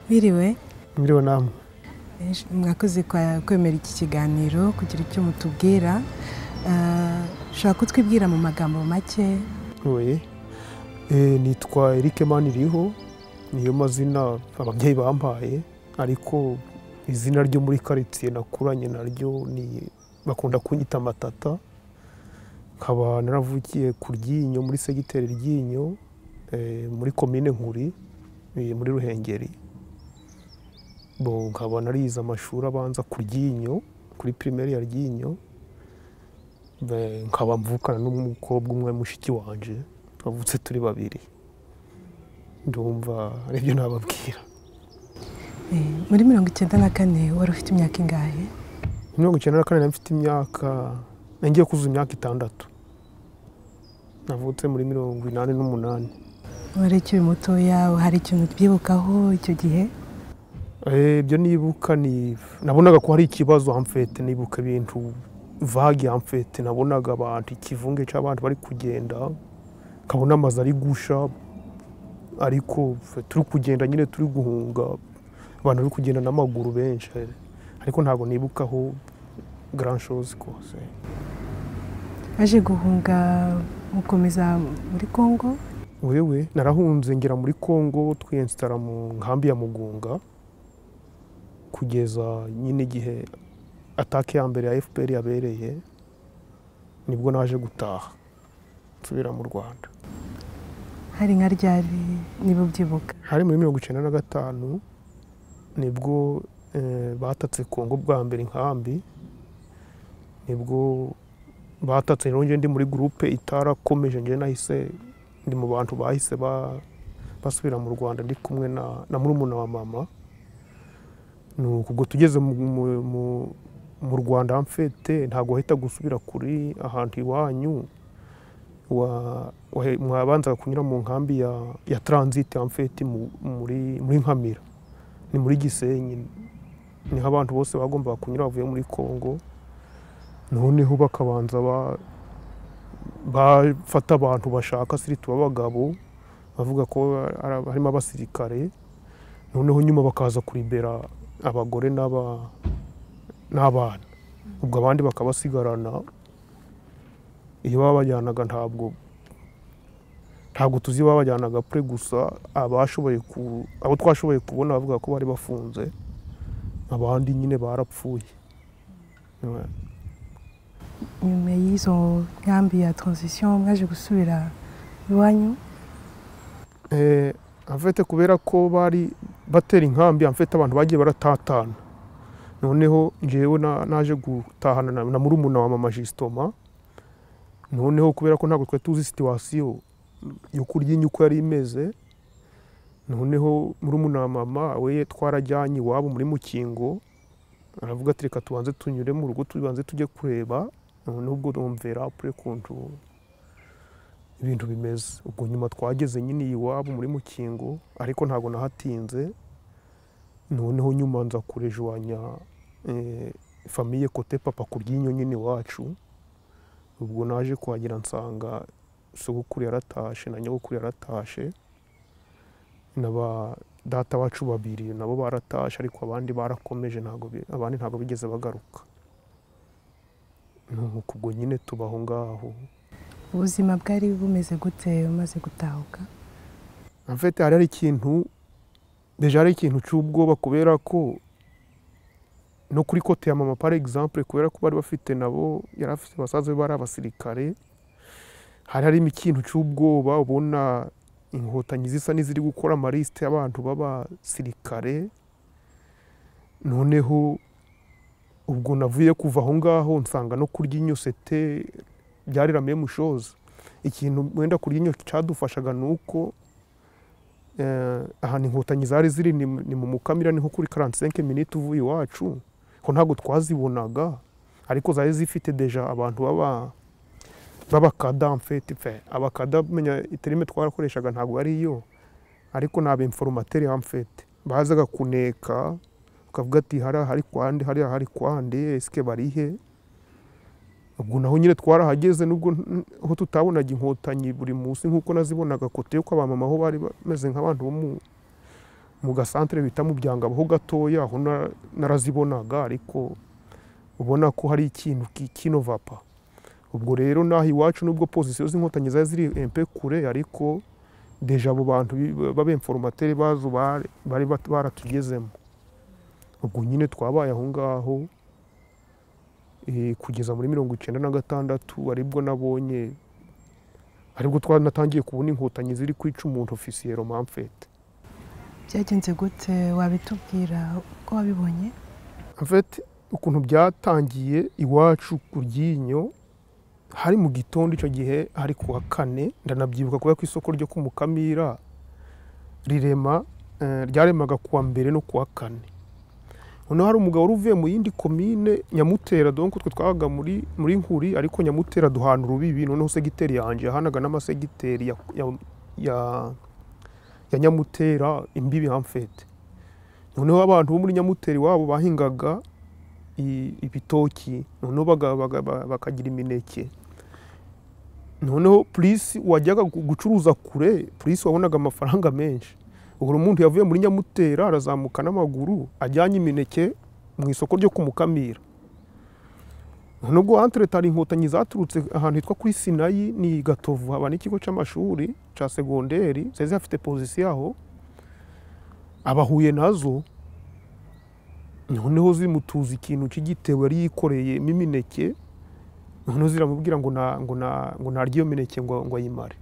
Biriwe Mwiriwe namwe mwakoze kwa- kwemera iki kiganiro kugira icyo mutubwira Eh, ushobora kutwibwira mu magambo make oye Eh, nitwa Eric Maniriho niyo mazina ababyeyi bampaye ariko izina ryo muri karitsiye nakuranye naryo ni bakunda kunyita matata nkaba naravukiye ku ryinyo muri segiteri ryinyo eh, muri komine nkuri eh, muri ruhengeri bo nkaba narize amashuri abanza ku ryinyo kuri pirimeri ya ryinyo Be- nkaba mvukana n'umukobwa umwe mushiki wanje bavutse turi babiri ndumva aribyo nababwira Eh, muri mirongo icyenda na kane wari ufite imyaka ingahe mirongo icyenda na kane nari mfite imyaka nagiye kuzuza imyaka itandatu navutse muri mirongo inani n'umunani wari ukiri mutoya hari ikintu twibukaho icyo gihe Eh, ibyo nibuka ni nabonaga ko hari ikibazo hamfete nibuka ibintu vagi hamfete nabonaga abantu ikivunge cy'abantu bari kugenda nkabona amazu ari gusha ariko fe- turi kugenda nyine turi guhunga abantu bari kugenda n'amaguru benshi ariko ntabwo nibukaho grand chose rwose aje guhunga mukomeza muri congo wewe narahunze ngera muri congo twiyensitara mu nkambi ya mugunga kugeza nyine igihe atake ya mbere ya fpr yabereye nibwo naje gutaha nsubira mu rwanda hari nka ryari niba ubyibuka hari muri mirongo icyenda na gatanu nibwo eh, batatse kongo bwa mbere inkambi nibwo batatse rero njye ndi muri gurupe itarakomeje njye nahise ndi mu bantu bahise ba- basubira mu rwanda ndi kumwe na, na murumuna wa mama ni uko ubwo tugeze mu, mu, mu, mu rwanda mfete ntabwo wahita gusubira kuri ahantu iwanyu wa- wahe- mwabanzaga kunyura mu nkambi ya, ya transit amfeti muri, muri Nkamira ni muri Gisenyi niho abantu bose bagombaga kunyura bavuye muri Kongo noneho bakabanza ba- bafata abantu bashaka siriti b'abagabo bavuga ko ari- harimo abasirikare noneho nyuma bakaza kuribera abagore n'aba- n'abana ubwo abandi bakabasigarana iyo babajyanaga ntabwo ntabwo tuzi babajyanaga pure gusa abashoboye ku abo twashoboye kubona bavuga ko bari bafunze abandi nyine barapfuye Ouais. nyuma y'izo nkambi ya transition mwaje gusubira iwanyu Eh, amfete kubera ko bari batera inkambi amfete abantu bagiye baratatana noneho njyewe na- naje gutahana na, na murumuna wa mama jisitoma noneho kubera ko ntabwo twari tuzi situwasiyo yo kurya inyo uko yari imeze noneho murumuna wa mama we twarajyanye iwabo muri mukingo aravuga ati reka tubanze tunyure mu rugo tubanze tujye kureba noneho ubwo numvera apure kuntu ibintu bimeze ubwo nyuma twageze nyine iwabo muri mukingo ariko ntabwo nahatinze noneho nyuma nza kurejwanya eh, famiye kote papa ku ryinyo nyine iwacu ubwo naje kuhagera nsanga sogokuru yaratashe na nyogokuru yaratashe na ba data bacu babiri nabo baratashe ariko abandi barakomeje ntabwo bi- abandi ntabwo bigeze bagaruka nuko ubwo nyine tubaho ngaho ubuzima bwari bumeze gute umaze gutahuka amfete hari hari ikintu deja hari ikintu cy'ubwoba kubera ko no kuri kote ya mama par exemple kubera ko bari bafite nabo yari afite basaza be bari abasirikare hari harimo ikintu cy'ubwoba ubona inkotanyi zisa n'iziri gukora amarisite y'abantu b'abasirikare noneho ubwo navuye kuva aho ngaho nsanga no kurya inyosete byariramiye mushoza ikintu wenda kurya inyo cyadufashaga ni uko eh, ahantu inkotanyi zari ziri ni, ni mu mukamira niho kuri 45 minutes uvuye iwacu ko ntabwo twazibonaga ariko zari zifite deja abantu baba babakada mfete fe abakada menya iterime twarakoreshaga ntabwo ari yo ariko nabe informateri mfete bazaga kuneka ukavuga ati hari hari kwande hari hari kwande eske barihe ubwo naho nyine twarahageze nubwo n- aho tutabonaga inkotanyi buri munsi nk'uko nazibonaga kote yuko abamama aho bari bameze nk'abantu bo mu mu gasantere bita mu byangabo ho gatoya aho na- narazibonaga ariko ubona ko hari ikintu ki- kinovapa ubwo rero n'aho iwacu nubwo pozisiyo z'inkotanyi zari ziri empe kure ariko deja abo bantu bi- b'abemforomateri bazo bari bari bat- baratugezemo ubwo nyine twabaye aho ngaho eh, kugeza muri mirongo icyenda na gatandatu aribwo nabonye aribwo twanatangiye kubona inkotanyi ziri kwica umuntu ofisiye romamfete byagenze gute wabitubwira uko wabibonye En fait, ukuntu byatangiye iwacu ku ryinyo hari mu gitondo icyo gihe hari ku wa kane ndanabyibuka kubera ko isoko ryo ku mukamira rirema eh, ryaremaga ku wa mbere no ku wa kane noneho hari umugabo wari uvuye mu yindi komine nyamutera donko twe twabaga muri muri nkuri ariko nyamutera duhana urubibi noneho segiteri yanjye yahanaga n'amasegiteri ya, ya, ya, ya nyamutera imbibi hamfete noneho abantu bo muri nyamuteri wabo bahingaga i- ibitoki noneho baga- baga- ba- bakagira imineke noneho purisi wajyaga gu- gucuruza kure purisi wabonaga amafaranga menshi ubwo umuntu yavuye muri nyamutera arazamuka n'amaguru ajyanye imineke mu isoko ryo ku mukamira nubwo antretari inkotanyi zaturutse ahantu hitwa kuri sinayi ni gatovu haba n'ikigo cy'amashuri cya segonderi zari zihafite pozisiyo aho abahuye nazo noneho zimutuza ikintu cy'igitebo yari yikoreyemo imineke noneho ziramubwira ngo na ngo na ngo narye iyo mineke ngo ngo ayimare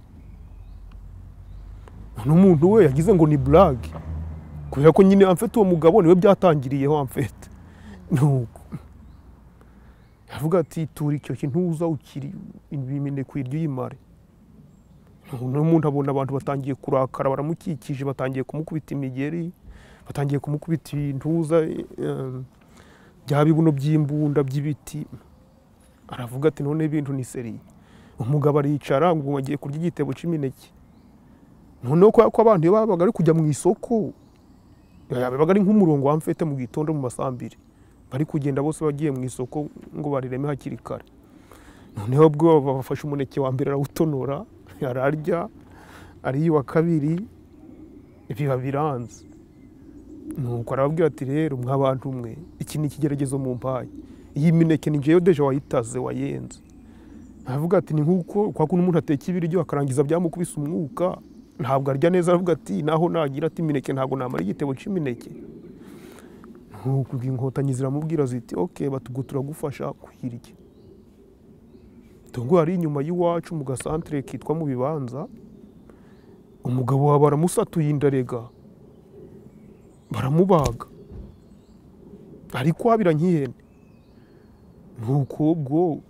noneho umuntu we yagize ngo ni burage kubera ko nyine amfite uwo mugabo niwe byatangiriyeho amfite nuko yavuga ati tura icyo kintuza ukiri imineke uyirye uyimare noneho umuntu abona abantu batangiye kurakara baramukikije batangiye kumukubita imigeri batangiye kumukubita intuza eh, bya bibuno by'imbunda by'ibiti aravuga ati none ibintu ni seriye umugabo aricara ngo agiye kurya igitebo cy'imineke noneho kubera ko abantu iyo babaga ari kujya mu isoko eh, bibaga ari nk'umurongo wa mfete mu gitondo mu masambiri bari kugenda bose bagiye mu isoko ngo barireme hakiri kare noneho ubwo bafashe umuneke wa mbere arawutonora ararya ariye uwa kabiri biba biranze nuko arababwira ati rero mwa bantu mwe iki ni ikigeragezo mu mpaye iyi mineke ni njyewe deje wayitaze wayenze aravuga ati ni nk'uko kwa kuntu umuntu ateka ibiryo akarangiza byamukubise umwuka ntabwo arya neza aravuga ati naho nagira ati imineke ntabwo namara igitebo cy'imineke nuko inkotanyi ziramubwira ziti ok batugu turagufasha kuyirya tungo hari inyuma y'iwacu mu gasantere kitwa mu bibanza umugabo wa baramusatuye indarega baramubaga ariko abira nk'ihene nuko ubwo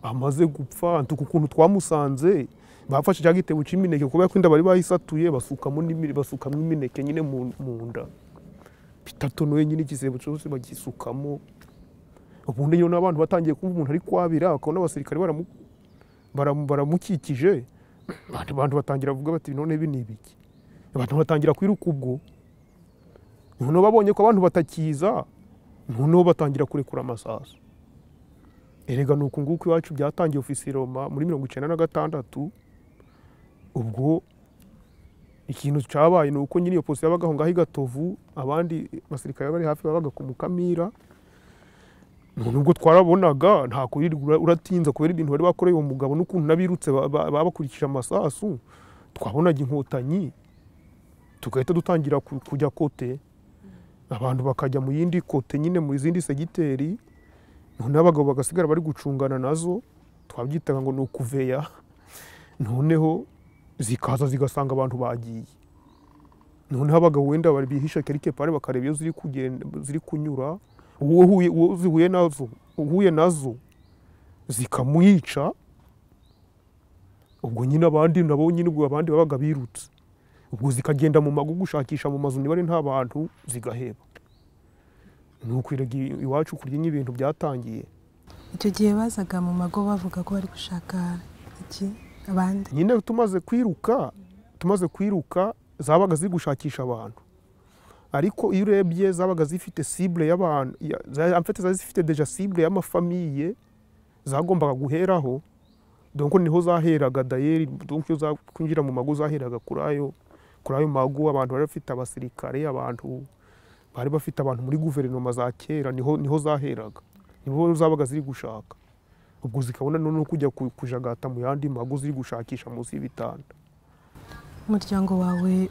amaze gupfa ntuku ukuntu twamusanze bafashe cya gitebo cy'imineke kubera ko inda bari bayisatuye basukamo n'imi- basukamo imineke nyine mu mu nda bitatonoye nyine igisebo cyose bagisukamo ubundi nyine abantu batangiye kumva umuntu ari kwabira bakabona abasirikare baramu- baramu- baramukikije abantu abantu batangira kuvuga bati none ibi ni ibiki abantu batangira kwiruka ubwo noneho babonye ko abantu batakiza noneho batangira kurekura amasaso erega ni uku nguku iwacu byatangiye ofisi roma muri mirongo icyenda na gatandatu ubwo ikintu cyabaye ni uko nyine iyo polisi yabaga aho ngaho i gatovu abandi basirikare bari hafi babaga ku mukamira nubwo twarabonaga nta kurirwa uratinza kubera ibintu bari bakoreye uwo mugabo n'ukuntu n'abirutse ba- ba- babakurikije amasasu twabonaga inkotanyi tugahita dutangira ku- kujya kote abantu bakajya mu yindi kote nyine mu zindi segiteri noneho abagabo bagasigara bari gucungana nazo twabyitaga ngo ni ukuveya noneho zikaza zigasanga abantu bagiye noneho abagabo wenda bari bihisha kerike pare bakareba iyo ziri kugenda ziri kunyura uwo huye- uwo zihuye nazo uhuye nazo zikamwica ubwo nyine abandi nabo nyine ubwo abandi babaga birutse ubwo zikagenda mu mago gushakisha mu mazu niba ari nta bantu zigaheba ni ukwiraga iwacu kurya ibintu byatangiye icyo gihe bazaga mu mago bavuga ko bari gushaka iki abandi nyine tumaze kwiruka tumaze kwiruka zabaga ziri gushakisha abantu ariko iyo urebye zabaga zifite sibure y'abantu ya- za- amfite zari zifite deja sibure y'amafamiye zagombaga guheraho donko niho zaheraga dayeri donko iyo zakwinjira mu mago zaheraga kuri ayo kuri ayo magu abantu bari bafite abasirikare abantu bari bafite abantu muri guverinoma za kera niho niho zaheraga niho zabaga ziri gushaka ubwo zikabona noneho kujya ku- kujagata mu yandi magu ziri gushakisha munsi y'ibitanda umuryango wawe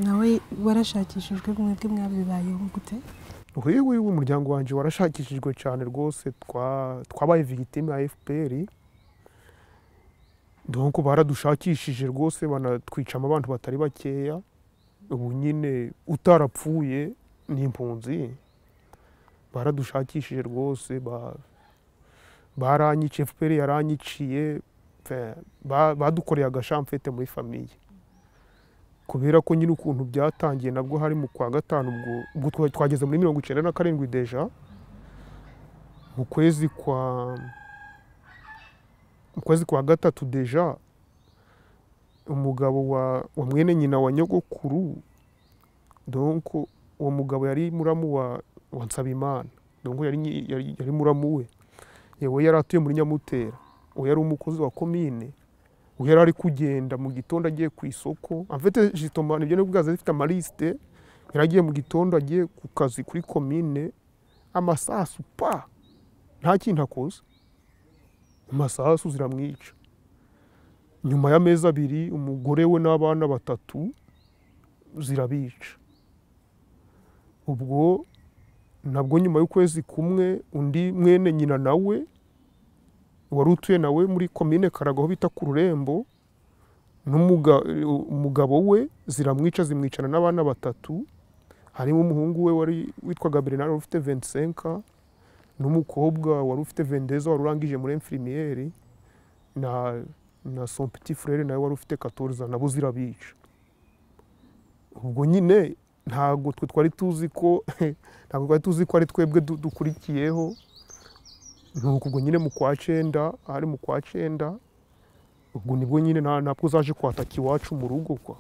nawe warashakishijwe mwebwe mwabibayeho gute yewe we umuryango wanjye warashakishijwe cyane rwose twa- twabaye victime ya fpr donc baradushakishije rwose banatwicamo abantu batari bakeya ubu nyine utarapfuye ni impunzi baradushakishije rwose ba- baranyiciye fpr yaranyiciye pe, ba- badukoreye agashamfete muri famiye kubera ko nyine ukuntu byatangiye nabwo hari mu kwa gatanu ubwo ubwo twa- twageze muri mirongo icyenda na karindwi deja mu kwezi kwa mu kwezi kwa gatatu deja umugabo wa, wa mwene nyina wa nyogokuru donc uwo mugabo yari muramu wa, wa nsabimana donc yari, nyi- yari, yari muramu we yewe yari atuye muri nyamutera uwo yari umukozi wa komine ubwo yari ari kugenda mu gitondo agiye ku isoko amfite jisitoma nibyo nibwo bwaza zifite amarisite yari agiye mu gitondo agiye ku kazi kuri komine amasasu pa nta kintu akoze amasasu ziramwica nyuma y'amezi abiri umugore we n'abana batatu zirabica ubwo nabwo nyuma y'ukwezi kumwe undi mwene nyina nawe wari utuye nawe muri komine karaga aho bita ku rurembo n'umuga- umugabo we ziramwica zimwicana n'abana batatu harimo umuhungu we wari witwaga bernard wari ufite 25 n'umukobwa wari ufite 22 wari urangije muri infirmiere na na son petit frere nawe wari ufite 14 nabo zirabica ubwo nyine ntabwo twe twari tuzi ko ntabwo twari tuzi ko ari twebwe du- dukurikiyeho nuko ubwo nyine mu kwa cyenda ari mu kwa cyenda ubwo nibwo nyine nta- ntabwo uzaje kwataka iwacu mu rugo kwa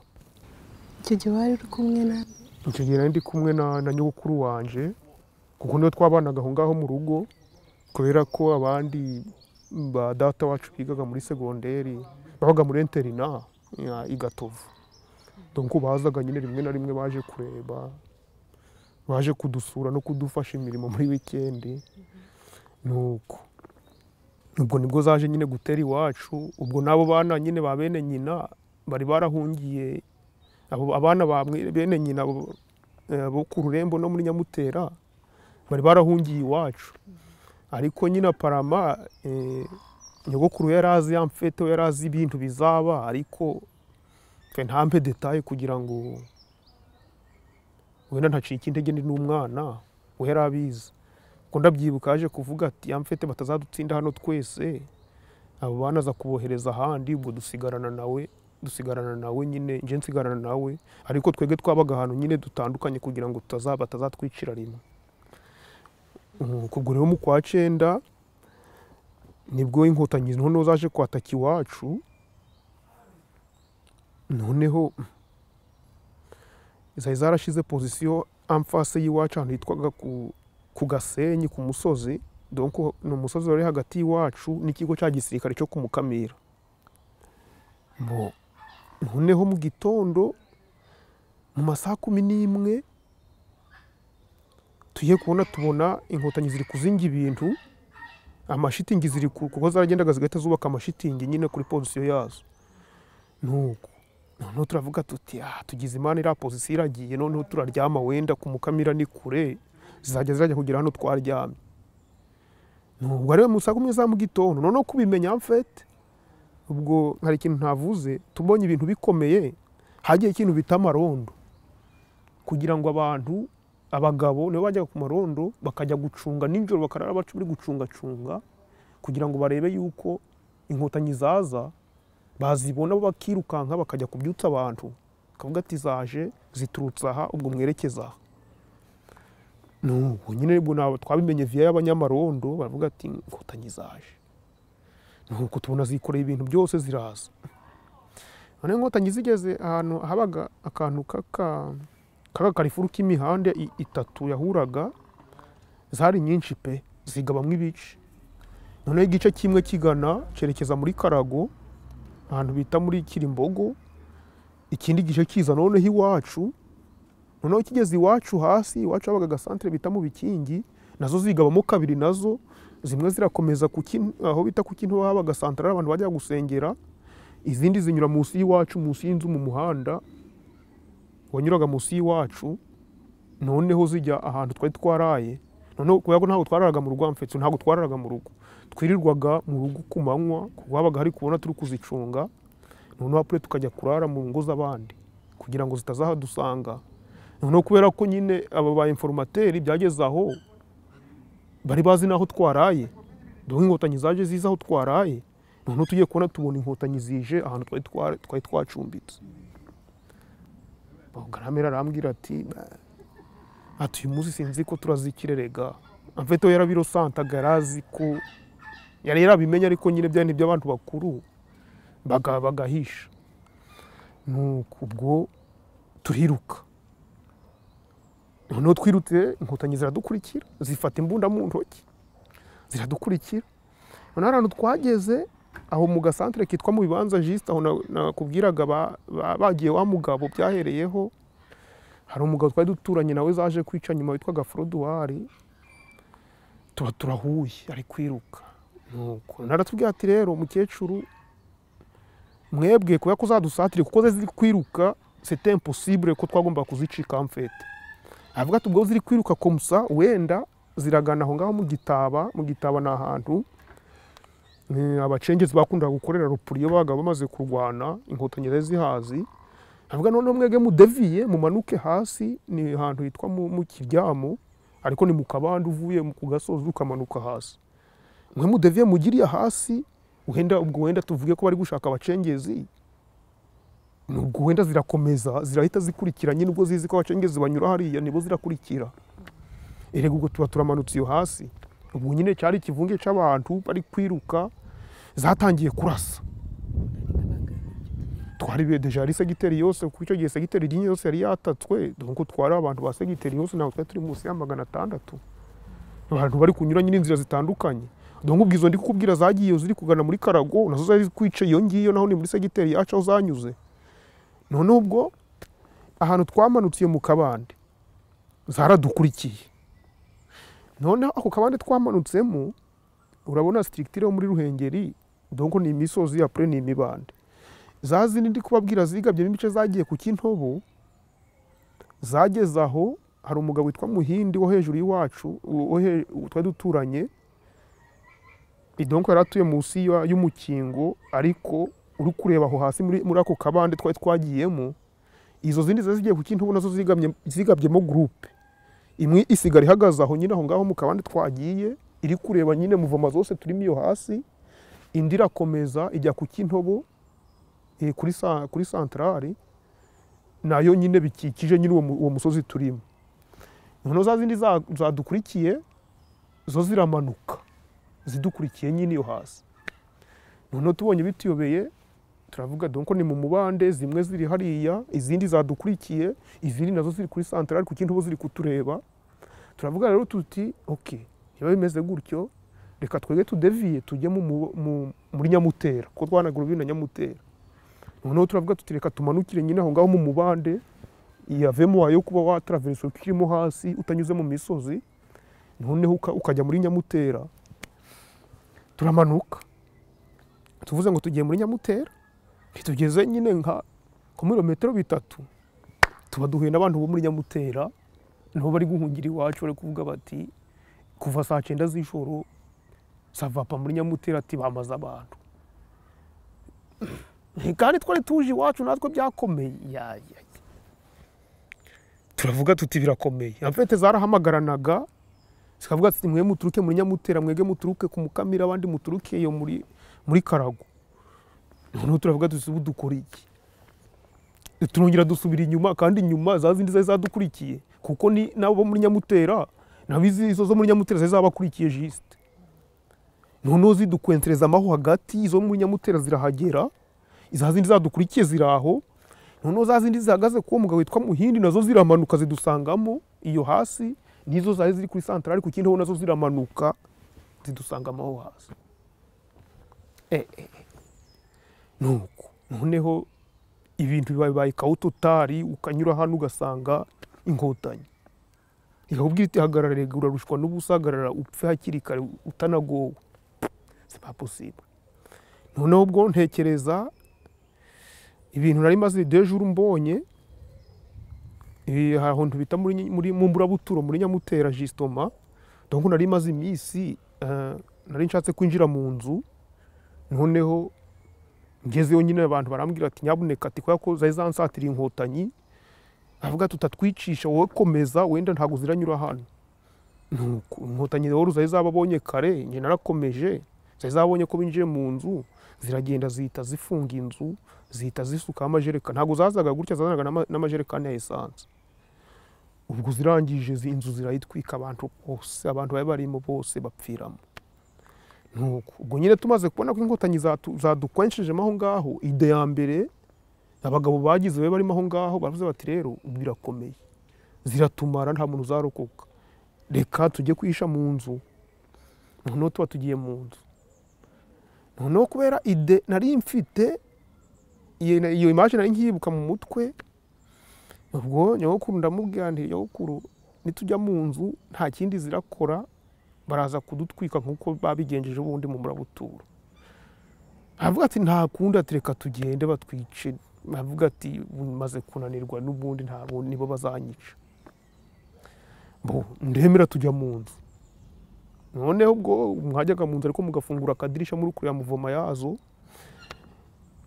icyo gihe wari uri kumwe na icyo gihe nari ndi kumwe na, na nyogokuru wanje kuko niwe twabanaga aho ngaho mu rugo kubera ko abandi ba data wacu bigaga muri segonderi babaga muri interina ya i Gatovu donc bazaga nyine rimwe na rimwe baje kureba baje kudusura no kudufasha imirimo muri wikendi nuko ubwo nibwo zaje nyine gutera iwacu ubwo n'abo bana nyine ba bene nyina bari barahungiye abo abana ba mwe- bene nyina bo eh, bo ku rurembo no muri nyamutera bari barahungiye iwacu ariko nyina parama eh, nyogokuru yari azi ya mfete we yari azi ibintu bizaba ariko twe ntampe detaye kugira ngo wenda ntacike intege ndi n'umwana we yari abizi ubwo ndabyibuka yaje kuvuga ati ya mfete batazadutsinda hano twese abo bana aza kubohereza ahandi ubwo dusigarana nawe dusigarana nawe nyine nje nsigarana nawe ariko twebwe twabaga ahantu nyine dutandukanye kugira ngo tutaza- batazatwicira rimwe Mm, ubwo rero mu kwa cyenda nibwo inkotanyi noneho zaje kwataka iwacu noneho zari zarashize pozisiyo amfase y'iwacu ahantu hitwaga ku, ku gasenyi ku musozi donc ni umusozi wari hagati y'iwacu n'ikigo cya gisirikare cyo ku mukamira Bo- noneho mu gitondo mu masaha kumi n'imwe tugiye kubona tubona inkotanyi ziri kuzinga ibintu amashitingi ziri ku- kuko zaragendaga zigahita zubaka amashitingi nyine kuri pozisiyo yazo nuko noneho turavuga tuti ah tugize imana iriya pozisiyo iragiye noneho turaryama wenda ku mukamira ni kure zizajya zirajya kugera hano twaryamye nubwo ariwe mu saa kumi za mu gitondo noneho kubimenya mfete ubwo hari ikintu ntavuze tubonye ibintu bikomeye hagiye ikintu bita amarondo kugira ngo abantu abagabo nibo bajyaga ku marondo bakajya gucunga nijoro bakarara baca bari gucungacunga kugira ngo barebe yuko inkotanyi zaza bazibona bo bakirukanka bakajya kubyutsa abantu bakavuga ati zaje ziturutse aha ubwo mwerekeza aha nubu nyine ubwo ntabwo twabimenye viya y'abanyamarondo baravuga ati inkotanyi zaje nuko tubona zikoreye ibintu byose ziraza none inkotanyi zigeze ahantu habaga akantu k'aka k'akakarifuru k'imihanda i- itatu yahuraga zari nyinshi pe zigabamo ibice noneho igice kimwe kigana cyerekeza muri karago ahantu bita muri kirimbogo ikindi gice kiza noneho iwacu noneho kigeze iwacu hasi iwacu habaga agasantere bita mu bikingi nazo zigabamo kabiri nazo zimwe zirakomeza ku Kin- aho bita ku kintu haba agasantere abantu bajya gusengera izindi zinyura munsi y'iwacu munsi y'inzu mu muhanda wanyuraga munsi y'iwacu noneho zijya ahantu twari twaraye noneho kubera ko ntabwo twararaga mu rugo amfetso ntabwo twararaga mu rugo twirirwaga mu rugo ku manywa kuko habaga hari kubona turi kuzicunga noneho apure tukajya kurara mu ngo z'abandi kugira ngo zitazahadusanga noneho kubera ko nyine aba ba informateri byageze aho bari bazi n'aho twaraye dore inkotanyi zaje zizi aho twaraye noneho tugiye kubona tubona inkotanyi zije ahantu twari twara- twari twacumbitse garamera arambwira ati "Bah, ati uyu munsi sinzi ko turazikirerega amfete we yarabirosantaga yarazi ko yari yarabimenye ariko nyine byari iby'abantu bakuru baga- bagahisha nuko ubwo turiruka noneho twirutse inkotanyi ziradukurikira zifata imbunda mu ntoki ziradukurikira noneho ahantu twageze aho mu gasantere kitwa mu bibanza jisite aho na- nakubwiraga ba- ba- bagiye wa mugabo byahereyeho hari umugabo twari duturanye nawe zaje kwica nyuma witwaga foroduwari tuba turahuye ari kwiruka nuko naratubwira ati rero mukecuru mwebwe kubera ko zadusatire kuko ze ziri kwiruka sete imposibure ko twagomba kuzicika mfete avuga ati ubwo ziri kwiruka komusa wenda ziragana aho ngaho mu gitaba mu gitaba ni ahantu eh, abacengezi bakundaga gukorera rupuri iyo babaga bamaze kurwana inkotanyi zari zihazi avuga noneho mwege mudeviye mumanuke hasi ni ahantu hitwa mu mu kiryamu ariko ni mu kabande uvuye ku gasozi ukamanuka hasi mwe mudeviye mugiriye hasi wenda ubwo wenda tuvuge ko bari gushaka abacengezi ubwo wenda zirakomeza zirahita zikurikira nyine ubwo zizi ko abacengezi banyura hariya nibo zirakurikira erega ubwo tuba turamanutse iyo hasi ubwo nyine cyari ikivunge cy'abantu bari kwiruka zatangiye kurasa twari be- deja ari segiteri yose kuko icyo gihe segiteri rimwe yose yari yatatswe donc twari abantu ba segiteri yose ntabwo twari turi munsi ya magana atandatu abantu bari kunyura nyine inzira zitandukanye donc ubwo izo ndi kukubwira zagiye ziri kugana muri karago nazo zari kwica iyo ngiyo naho ni muri segiteri yacu aho zanyuze none ubwo ahantu twamanutse iyo mu kabande zaradukurikiye noneho ako kabande twamanutsemo urabona sitirikitire yo muri ruhengeri donc ni imisozi apure ni imibande za zindi ndi kubabwira zigabyemo ibice zagiye ku kintobo zageze aho hari umugabo witwa muhindi wo hejuru y'iwacu u- wo he- u- twari duturanye idonko yari atuye munsi ya- y'umukingo ariko uri kureba aho hasi muri muri ako kabande twari twagiyemo izo zindi zari zigiye ku kintobo nazo zigamye- zigabyemo gurupe imwe isigara ihagaze aho nyine aho ngaho mu kabande twagiye iri kureba nyine muvoma zose turimo iyo hasi indi irakomeza ijya ku kintobo eh, kuri sa- kuri santarari nayo nyine bikikije nyine uwo mu- uwo musozi turimo noneho za zindi za- zadukurikiye zo ziramanuka zidukurikiye nyine iyo hasi noneho tubonye bituyobeye turavuga dore ko ni mu mubande zimwe ziri hariya izindi zadukurikiye izindi nazo ziri kuri santarari ku kintu ubu ziri kutureba turavuga rero tuti oke niba bimeze gutyo reka twege tudeviye tujye mu mu- mu- muri nyamutera kuko twanagura ubu na nyamutera noneho turavuga tuti reka tumanukire nyine aho ngaho mu mubande yavemo ayo kuba wataraveresa ukirimo hasi utanyuze mu misozi noneho uka- ukajya muri nyamutera turamanuka tuvuze ngo tugiye muri nyamutera ntitugeze nyine nka ku birometero bitatu tuba duhuye n'abantu bo muri nyamutera nabo bari guhungira iwacu bari kuvuga bati kuva saa cyenda z'ijoro savapa muri nyamutera ati bamaze abantu Nti kandi twari tuje iwacu natwe byakomeye Ya, ya, ya. turavuga tuti birakomeye amfete zarahamagaranaga zikavuga ati mwe muturuke muri nyamutera mwege muturuke ku mukamira abandi muturuke iyo muri muri karago noneho turavuga tuti ubu dukora iki turongera dusubira inyuma kandi inyuma za zindi zari zadukurikiye kuko ni nabo bo muri nyamutera nabo izi- izo zo muri nyamutera zari zabakurikiye jisite noneho zidukwensereza amaho hagati izo muri nyamutera zirahagera za zindi zadukurikiye ziri aho noneho za zindi zihagaze kuwo mugabo witwa muhindi nazo ziramanuka zidusangamo iyo hasi nizo zari ziri kuri santarari ku kintu nazo ziramanuka zidusangamo aho hasi Eh, eh, eh. nuko noneho ibintu bibaye kawututari ukanyura hano ugasanga inkotanyi ihubwo iti hagarara rego urarushwa n'ubusagarara upfe hakiri kare utanagowe si pas possible noneho ubwo ntekereza ibintu nari maze dejuru mbonye ahantu bita muri mu mburabuturo muri nyamutera jisitoma donc nari maze iminsi nari nshatse kwinjira mu nzu noneho ngezeyo nyine abantu barambwira ati nyabuneka ati kubera ko zari zansatira inkotanyi avuga tutatwicisha wowe komeza wenda ntabwo ziranyura hano inkotanyi rero zari zababonye kare njye narakomeje zari zabonye ko binjiye mu nzu ziragenda zihita zifunga inzu zihita zisukaho amajerekani ntabwo zazaga gutya zazanaga n'amajerekani ya esanse ubwo zirangije inzu zirayitwika abantu bose abantu bari barimo bose bapfiramo nuko ubwo nyine tumaze kubona ko inkotanyi zadukwenshejemo aho ngaho ide ya mbere abagabo bagize be barimo aho ngaho baravuze bati rero ubu birakomeye ziratumara nta muntu uzarokoka reka tujye kwihisha mu nzu noneho tuba tugiye mu nzu noneho kubera ide nari mfite iyo imaje nari nkibuka mu mutwe ubwo nyogokuru ndamubwira nti nyogokuru nitujya mu nzu nta kindi zirakora baraza kudutwika nk'uko babigenjeje ubundi mu murabuturo aravuga ati nta kundi ati reka tugende batwice aravuga ati maze kunanirwa n'ubundi ntabwo nibo bazanyica ndemera tujya mu nzu noneho ubwo mwajyaga mu nzu ariko mugafungura akadirishya muri kureba muvoma yazo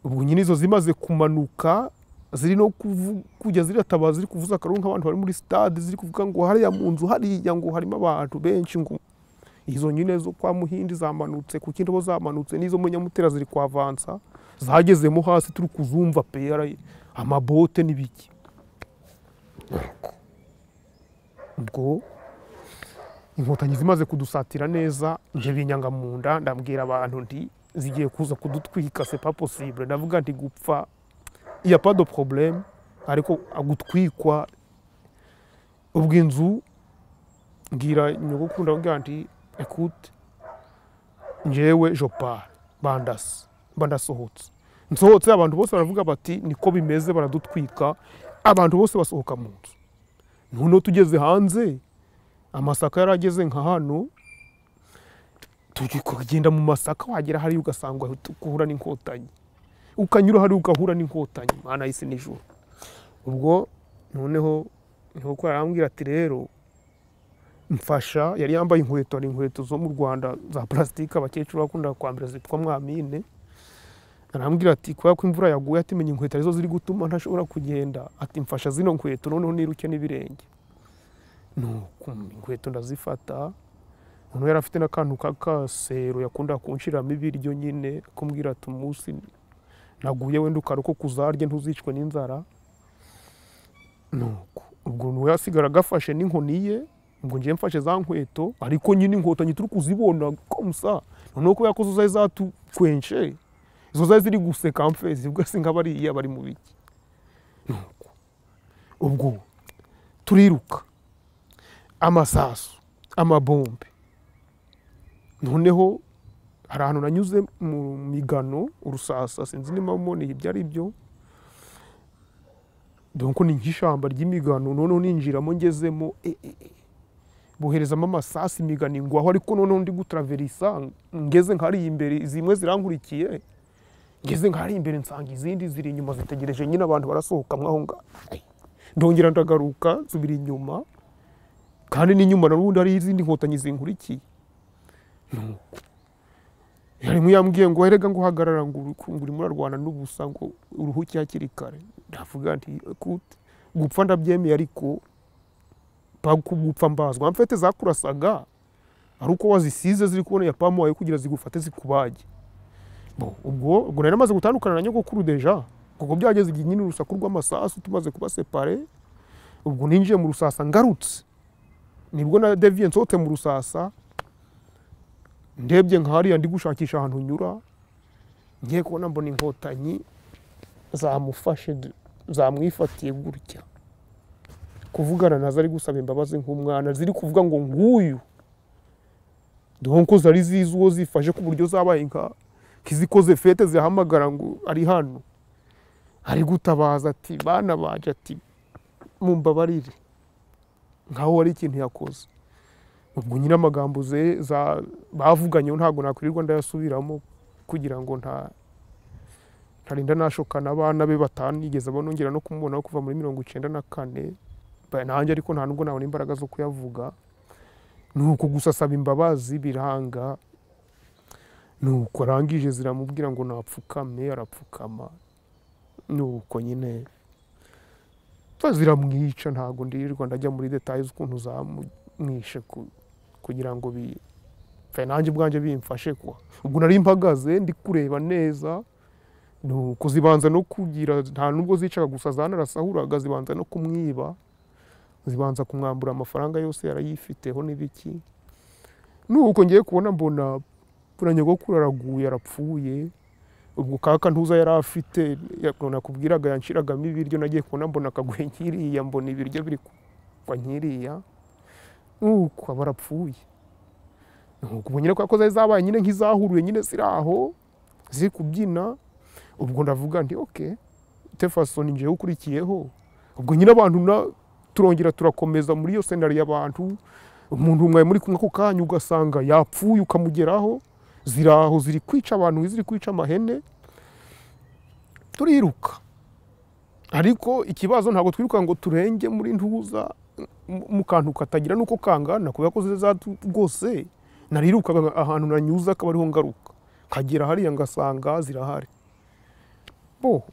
ubwo nyine izo zimaze kumanuka ziri no kujya zirataba ziri kuvuza akaruru nk'abantu bari muri sitade ziri kuvuga ngo hariya mu nzu hariya ngo harimo abantu benshi ngo izo nyine zo kwa muhindi zamanutse ku kindi bo zamanutse n'izo muri nyamutera ziri kwa vansa zagezemo hasi turi kuzumva pera amabote n'ibiki ubwo inkotanyi zimaze kudusatira neza nje binyanga mu nda ndabwira abantu nti zigiye kuza kudutwika c'est pas possible ndavuga nti gupfa iya pas de problème ariko gutwikwa ubwo inzu mbwira nyogokuru ndabwira nti ekute njewe jopari bandasi banasohotse nsohotse abantu bose baravuga bati niko bimeze baradutwika abantu bose basohoka mu nzu noneho tugeze hanze amasaka yari ageze nka hano kugenda mu masaka wagera hariya ugasanga uhura n'inkotanyi ukanyura hariya ugahura n'inkotanyi mwana yise nijoro ubwo noneho nk'uko yarambwira ati rero mfasha yari yambaye inkweto hari inkweto zo mu rwanda za purasitike abakecuru bakunda kwambara zitwa mwamine arambwira ati kubera ko imvura yaguye atimenya inkweto arizo ziri gutuma ntashobora kugenda ati mfasha zino nkweto noneho niruke n'ibirenge nuko inkweto ndazifata noneho yari afite n'akantu k'akasero yakunda kunshiramo ibiryo nyine kumbwira ati umunsi naguye wenda ukaruko uzarye ntuzicwe n'inzara nuko ubwo niwe yasigara agafashe n'inkoni ye ubwo ngiye mfashe za nkweto ariko nyine inkotanyi turi kuzibona komusa noneho kubera ko zo zari zatukwenshe izo zari ziri guseka mfe zivuga se nka bariya bari mu biki nuko ubwo turiruka amasasu amabombe noneho hari ahantu nanyuze mu migano urusasa sinzi niba mboneye ibyo ari byo dore ni nk'ishyamba ry'imigano noneho ninjiramo ngezemo boherezamo amasasu imigano ingwaho ariko noneho ndi gutaraverisa ngeze nk'ahari imbere zimwe zirangurikiye ngeze nk'ahari imbere nsanga izindi ziri inyuma zitegereje nyine abantu barasohoka aho ngaho ndongera ndagaruka zubira inyuma kandi n'inyuma n'ubundi hari izindi nkotanyi zingurikiye yari nk'uyambwiye ngo erega ngo uhagarara ngo uri muri rwanda n'ubusa ngo uruhuke hakiri kare ndavuga nti gupfa ndabyemeye ariko gupfa mbazwa amfete zakurasaga ari uko wazisize ziri kubona ya pamu wawe kugira zigufate zikubage ubwo ubwo nari amaze gutandukana na nyogokuru deja kuko byageze igihe nyine urusaku rw'amasasu tumaze kubasepare ubwo ninjiye mu rusasa ngarutse nibwo na deviye nsohote mu rusasa ndebye nka hariya ndi gushakisha ahantu nyura ngiye kubona mbona inkotanyi zamufashe zamwifatiye gutya kuvugana nazo ari gusaba imbabazi nk'umwana ziri kuvuga ngo nguyu donko zari zizi uwo zifashe ku buryo zabaye nka nk'izikoze fete zihamagara ngo ari hano ari gutabaza ati bana banje ati mumbabarire nkaho hari ikintu yakoze ubwo nyine amagambo ze- za- bavuganyeho ntabwo nakwirirwa ndayasubiramo kugira ngo nta ntarinda nashokana abana be batanigeze banongera no kumubona kuva muri mirongo icyenda na kane Ba- nanjye ariko nta nubwo nabona imbaraga zo kuyavuga ni uko gusa asaba imbabazi biranga nuko arangije ziramubwira ngo napfukame arapfukama nuko nyine ziramwica ntabwo ndirirwa ndajya muri detaye z'ukuntu zamwishe ku- kugira ngo bi pfe nanjye ubwanjye bimfashe kuwa ubwo nari mpagaze ndi kureba neza nuko zibanza no kugira nta nubwo zicaga gusa zanarasahuraga zibanza no kumwiba zibanza kumwambura amafaranga yose yarayifiteho n'ibiki nuko ngiye kubona mbona buriya nyogokuru araguye arapfuye ubwo kaka ntuza yari afite ya- nakubwiraga yanshiragamo ibiryo nagiye kubona mbona akaguhe nkiriya mbona ibiryo biri kuva nkiriya nuko aba arapfuye nuko ubu nyine kwa ko zari zabaye nyine nk'izahuruye nyine ziri aho ziri kubyina ubwo ndavuga nti oke tefaso ni njyewe ukurikiyeho ubwo nyine abantu na- turongera turakomeza muri iyo senari y'abantu umuntu mwari muri kumwe ako kanya ugasanga yapfuye ukamugeraho ziri aho ziri kwica abantu ziri kwica amahene turiruka ariko ikibazo ntabwo twiruka ngo turenge muri ntuza mu- mu kantu katagira n'uko kangana kubera ko ziza rwose narirukaga ahantu nanyuze akaba ariho ngaruka nkagera hariya ngasanga zirahari bo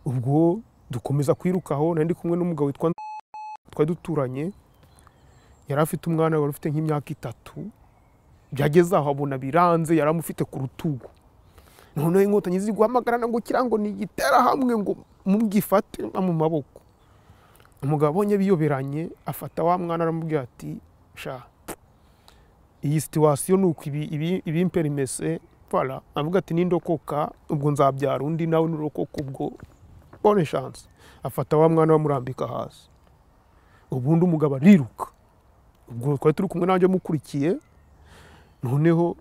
ubwo dukomeza kwirukaho nari ndi kumwe n'umugabo witwa twari duturanye yari afite umwana wari ufite nk'imyaka itatu byageze aho abona biranze yari amufite ku rutugu noneho inkotanyi ziri guhamagarana ngo kirango nigitera hamwe ngo mugifate mu maboko umugabo abonye biyoberanye afata wa mwana aramubwira ati sha iyi situwasiyo ni uko ibi- ibi- ibimperimese para avuga ati nindokoka ubwo nzabyara undi nawe nurokoka ubwo bone shanse afata wa mwana bamurambika hasi ubundi umugabo ariruka ubwo twari turi kumwe nanjye amukurikiye noneho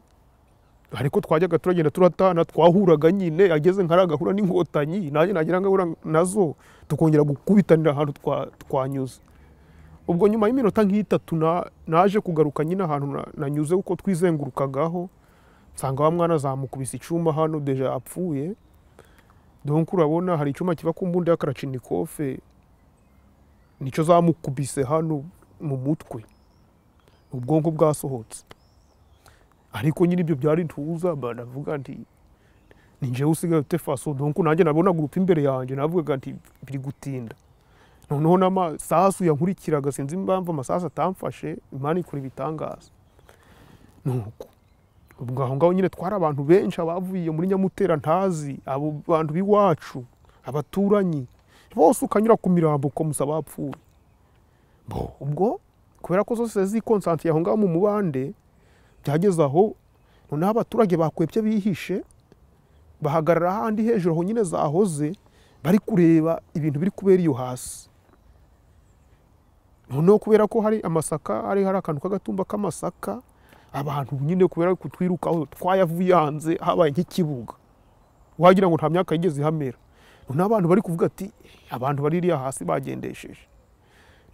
ariko twajyaga turagenda turatana twahuraga nyine ageze nkaragahura n'inkotanyi nanjye nagira ngahura nazo tukongera gukubitanira ahantu twa- twanyuze ubwo nyuma y'iminota nk'itatu na- naje kugaruka nyine ahantu na- nanyuze kuko twizengurukagaho nsanga wa mwana azamukubise icyuma hano deja apfuye donc urabona hari icyuma kiba ku mbunda ya karachinikofe nicyo zamukubise hano mu mutwe ubwonko bwasohotse ariko nyine ibyo byari ntuza mba navuga nti ni njyewe usigaye ufite faso donko nanjye nabonaga urupfu imbere yanjye navugaga nti biri gutinda noneho n'amasasu yankurikiraga sinzi impamvu amasasu atamfashe imana ikora ibitangaza nuko ubwo aho ngaho nyine twari abantu benshi abavuye muri nyamutera ntazi abo bantu b'iwacu abaturanyi bose ukanyura ku mirambo ukamusa bapfuye Bo, ubwo kubera ko zose zikonsantiye aho ngaho mu mubande byageze aho noneho abaturage bakwebye bihishe bahagarara ahandi hejuru aho nyine zahoze bari kureba ibintu biri kubera iyo hasi noneho kubera ko hari amasaka hari hari akantu k'agatumba k'amasaka abantu nyine kubera kutwirukaho twayavuye hanze habaye nk'ikibuga wagira ngo nta myaka yigeze ihamera noneho abantu bari kuvuga ati abantu bari iriya hasi bagendesheje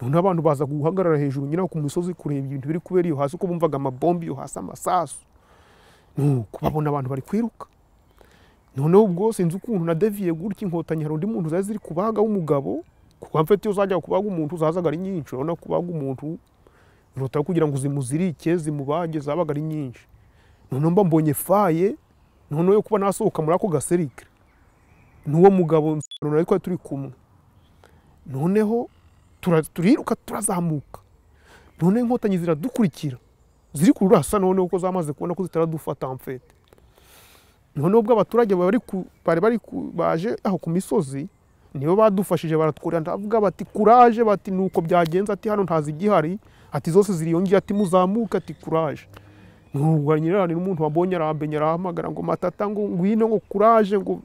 noneho abantu baza guhagarara hejuru nyine ku misozi kureba ibintu biri kubera iyo hasi uko bumvaga amabombi iyo hasi amasasu nuko babona abantu bari kwiruka noneho ubwo sinzi ukuntu nadeviye gutya inkotanyi hari undi muntu zari ziri kubaga w'umugabo kuko mfite iyo zajyaga kubaga umuntu zazaga ari nyinshi urabona kubaga umuntu biruta kugira ngo zimuzirike zimubage zabaga ari nyinshi noneho mba mbonye faye noneho yo kuba nasohoka muri ako gaserike n'uwo mugabo nari twari turi kumwe noneho tura- turiruka turazamuka none inkotanyi ziradukurikira ziri kurasa noneho ko zamaze kubona ko zitaradufata mfete noneho ubwo abaturage bari ku- bari bari ku- baje aho ku misozi nibo badufashije baratwurira ndavuga bati kuraje bati nuko byagenze ati hano ntazigihari ati zose ziriyongera ati muzamuke ati kuraje nuba nyirarane n'umuntu wabonye arambenye arahamagara ngo matata ngo ngwino ngo kuraje ngo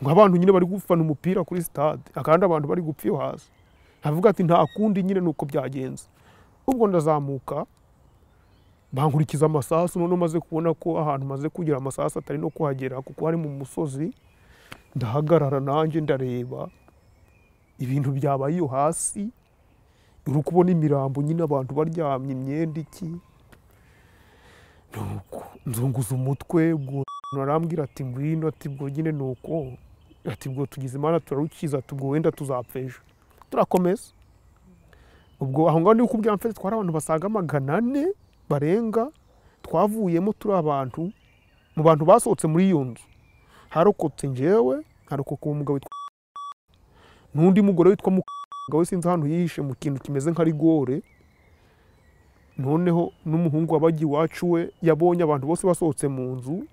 ngo abantu nyine bari gufana umupira kuri stade akandi abantu bari gupfa iyo hasi avuga ati nta kundi nyine nuko byagenze ubwo ndazamuka bankurikiza amasasu noneho maze kubona ko ahantu maze kugira amasasu atari no kuhagera kuko hari mu musozi ndahagarara nanjye ndareba ibintu byabaye iyo hasi uri kubona imirambo nyine abantu baryamye imyenda iki nuko nzunguza umutwe ubwo arambwira ati ngwino ati ubwo nyine ni uko ati ubwo tugize imana turarukiza ati ubwo wenda tuzapfa ejo turakomeza ubwo aho ngaho ni kubwira mfite twari abantu basaga magana ane barenga twavuyemo turi abantu mu bantu basohotse muri iyo nzu harokotse njyewe harokoka uwo mugabo witwa n'undi mugore witwa mugabo we sinzi ahantu yihishe mu kintu kimeze nka rigore noneho n'umuhungu wabagiye iwacu we yabonye abantu bose basohotse mu nzu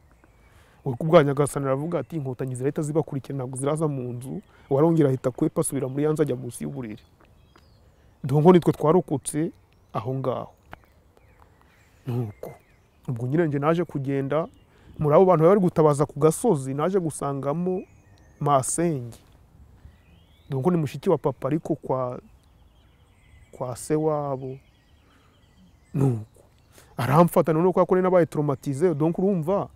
we ku bwa nyagasani aravuga ati inkotanyi zirahita zibakurikira ntabwo ziraza mu nzu warongera ahita kwepa asubira muri yanze ajya munsi y'uburiri dongo nitwe twarokotse aho ngaho nuko ubwo nyine njye naje kugenda muri abo bantu bari gutabaza ku gasozi naje gusangamo masenge dongo ni mushiki wa papa ariko kwa kwa se wabo nuko aramfata noneho kwa kuri nabaye traumatize donc urumva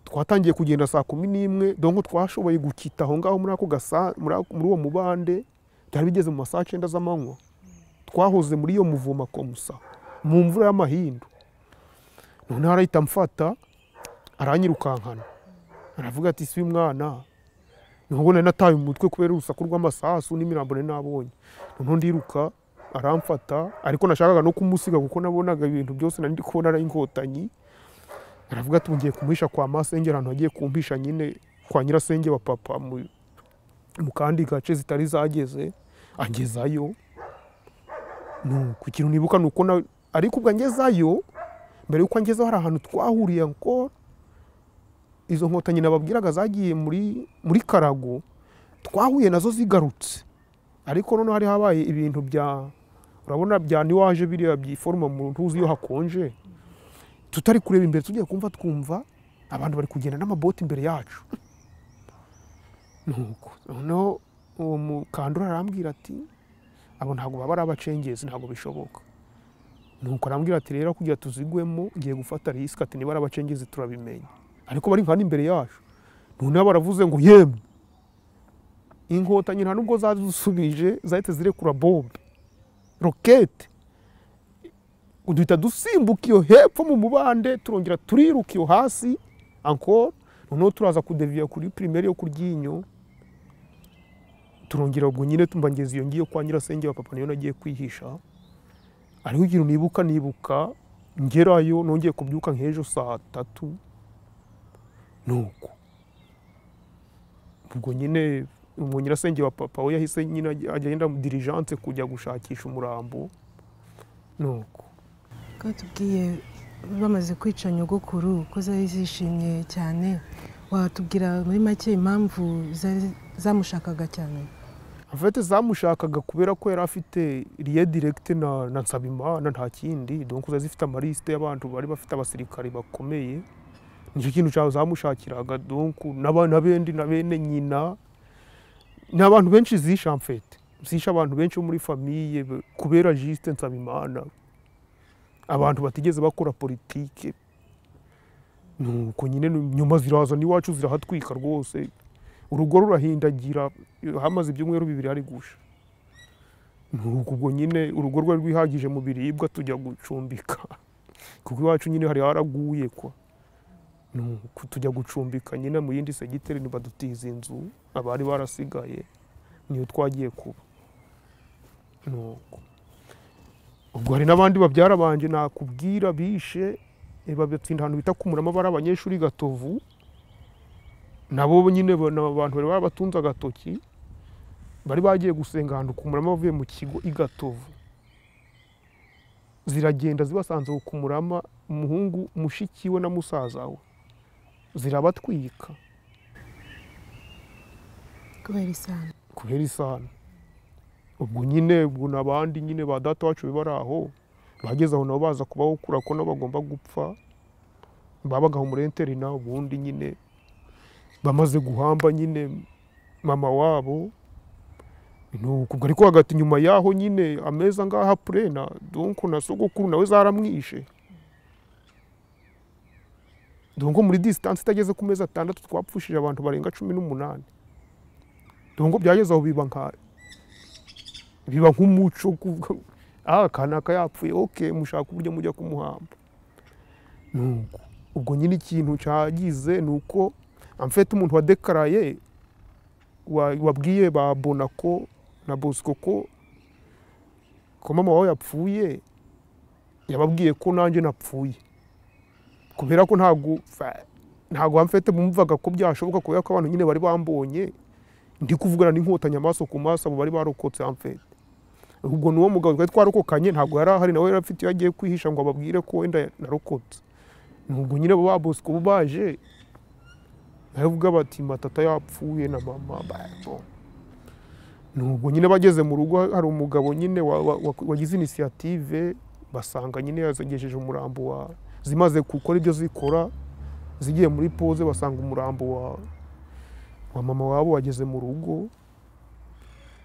twatangiye kugenda saa kumi n'imwe donc twashoboye gukita aho ngaho muri ako gasa muri ako- muri uwo mubande byari bigeze mu masaha cyenda z'amanywa twahoze muri iyo muvoma komusa mu mvura y'amahindu noneho arahita amfata aranyirukankana aravuga ati si mwana nubwo nari nataye umutwe kubera urusaku rw'amasasu n'imirambo nari nabonye noneho ndiruka aramfata ariko nashakaga no kumusiga kuko nabonaga ibintu byose nari ndi kubona ari inkotanyi aravuga ati ngiye kumuhisha kwa masenge ahantu agiye kumpisha nyine kwa nyirasenge wa papa mu, mu kandi gace zitari zageze angezayo No, ku kintu nibuka ni uko na- ariko ubwo angezayo mbere y'uko angezeho hari ahantu twahuriye ngo izo nkotanyi nababwiraga zagiye muri, muri karago twahuye nazo zigarutse ariko noneho hari habaye ibintu bya urabona bya niwaje biriya byiforoma mu ntuzi iyo hakonje tutari kureba imbere tugiye kumva twumva abantu bari kugenda n'amaboti imbere yacu nuko noneho uwo mukandura arambwira ati abo ntabwo baba ari abacengezi ntabwo bishoboka nuko arambwira ati rero kugira tuzigwemo ngiye gufata risike ati niba ari abacengezi turabimenya ariko bari nka hano imbere yacu noneho baravuze ngo yemwe inkotanyi nta nubwo zadusubije zahita zirekura bombe rokete duhita dusimbuka iyo hepfo mu mubande turongera turiruka iyo hasi ankoro noneho turaza kudeviya kuri pirimeri yo ku ryinyo turongera ubwo nyine tumva ngeze iyo ngiyo kwa nyirasenge wa papa niyo nagiye kwihisha ariko ikintu nibuka nibuka ngerayo nongeye kubyuka nk'ejo saa tatu nuko ubwo nyine uwo nyirasenge wa papa we yahise nyine ajya- agenda mu dirijance kujya gushakisha umurambo nuko ko tubwiye bamaze kwica nyogokuru ko zari zishimye cyane watubwira muri make impamvu zari zamushakaga cyane afete zamushakaga kubera ko yari afite riye diregite na, na nsabimana nta kindi donc zari zifite amarisite y'abantu bari bafite abasirikari bakomeye nicyo kintu cyawe zamushakiraga donc n'aba- na bendi na bene nyina ni abantu benshi zisha amfete zisha abantu benshi bo muri famiye be- kubera juste nsabimana abantu batigeze bakora politike nuko nyine nyuma ziraza n'iwacu zirahatwika rwose urugo rurahindagira hamaze ibyumweru bibiri hari gusha nuko ubwo nyine urugo rwari rwihagije mu biribwa tujya gucumbika kuko iwacu nyine hari haraguye kwa nuko tujya gucumbika nyine mu yindi segiteri ntibadutiza inzu abari barasigaye niyo twagiye kuba nuko ubwo hari n'abandi babyara banje nakubwira bishe eh, babatsinda ahantu bita ku murama bari abanyeshuri i gatovu nabo nyine ba- ni abantu bari barabatunze agatoki bari bagiye gusenga ahantu ku murama bavuye mu kigo i gatovu ziragenda zibasanze aho ku murama umuhungu mushiki we na musaza we zirabatwika kubera isano kubera isano ubwo nyine ubwo n'abandi nyine ba data wacu bari aho bageze aho nabo baza kubahukura ko nabo bagomba gupfa babaga aho muri interina ubundi nyine bamaze guhamba nyine mama wabo nuko ubwo ariko hagati nyuma yaho nyine amezi angaha purena donc na sogokuru nawe zaramwishe dore nko muri disitansi itageze ku mezi atandatu twapfushije abantu barenga cumi n'umunani dore ngo byageze aho biba nka biba nk'umuco kuvuga ngo, ah kanaka yapfuye oke mushaka uburyo mujya kumuhamba nuko ubwo nyine ikintu cyagize ni uko amfete umuntu wadekaraye wa- wabwiye ba bonako na bosco ko ko mama wawe yapfuye yababwiye ko nanjye napfuye kubera ko ntabwo fa- ntabwo amfete bumvaga ko byashoboka kubera ko abantu nyine bari bambonye ndi kuvugana n'inkotanyi amaso ku maso abo bari barokotse amfete ubwo n'uwo mugabo twari twarokokanye ntabwo yari ahari nawe yari afite iyo agiye kwihisha ngo ababwire ko wenda narokotse nubwo nyine ba bosco bo baje baravuga bati matata yapfuye na mama ba- bo. nubwo nyine bageze mu rugo hari umugabo nyine wa- wa- wa- wagize inisiyative basanga nyine yagejeje umurambo wa zimaze gukora ibyo zikora zigiye muri poze basanga umurambo wa wa mama wabo wageze mu rugo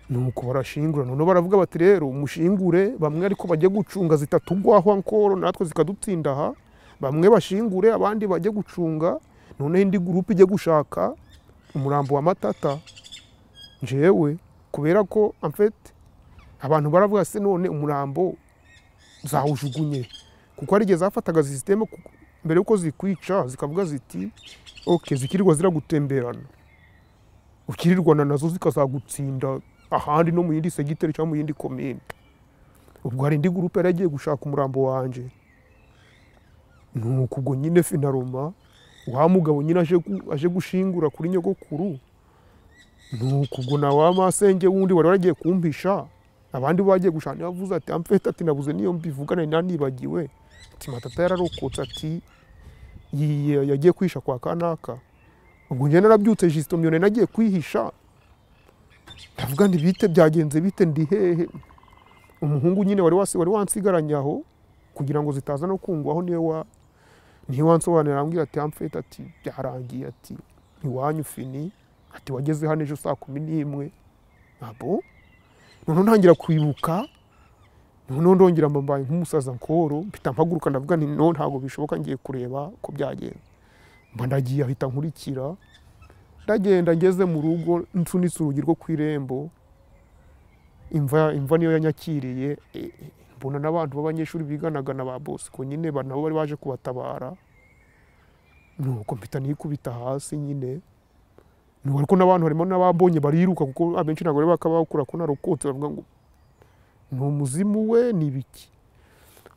nuko barashingura noneho baravuga bati rero mushingure bamwe ariko bajye gucunga zitatugwaho ankoro natwe zikadutsinda aha bamwe bashingure abandi bajye gucunga noneho indi gurupe ijye gushaka umurambo wa matata njyewe kubera ko amfete abantu baravuga se none umurambo zawujugunye kuko hari igihe zafataga sisiteme ku- mbere y'uko zikwica zikavuga ziti oke zikirirwa ziragutemberana ukirirwana nazo zikazagutsinda ahandi no mu yindi segiteri cyangwa mu yindi komine ubwo hari indi gurupe yari yagiye gushaka umurambo wanjye nuko ubwo nyine finaroma wa mugabo nyine aje gu- aje gushingura kuri nyogokuru nuko ubwo na wa masenge wundi wari waragiye kumpisha abandi bagiye gushaka niba avuze ati amfete ati nabuze niyo mbivugana nari nibagiwe ati matata yararokotse ati "Yi- yagiye kwihisha kwa kanaka ubwo njye narabyutse jisito myone nagiye kwihisha ndavuga nti bite byagenze bite ndi hehe umuhungu nyine wari wasi- wari wansigaranye aho kugira ngo zitaza no kungwaho niwe wa ntiwansobanurira arambwira ati amfete ati byarangiye ati iwanyu fini ati wageze hano ejo saa kumi n'imwe abo noneho ntangira kwibuka noneho ndongera mbaye nk'umusaza nkoro mpita mpaguruka ndavuga nti no ntabwo bishoboka ngiye kureba ko byagenze mba ndagiye ahita nkurikira ndagenda ngeze mu rugo nsunitse urugi rwo ku irembo imva imva niyo yanyakiriye eh, eh, mbona n'abantu b'abanyeshuri biganaga na ba bosco nyine ba- nabo bari baje kubatabara nuko mpita nikubita hasi nyine nuko ariko n'abantu harimo n'ababonye bariruka kuko abenshi ntabwo bari bakabakura ko narokotse bavuga ngo ni umuzimu we ni ibiki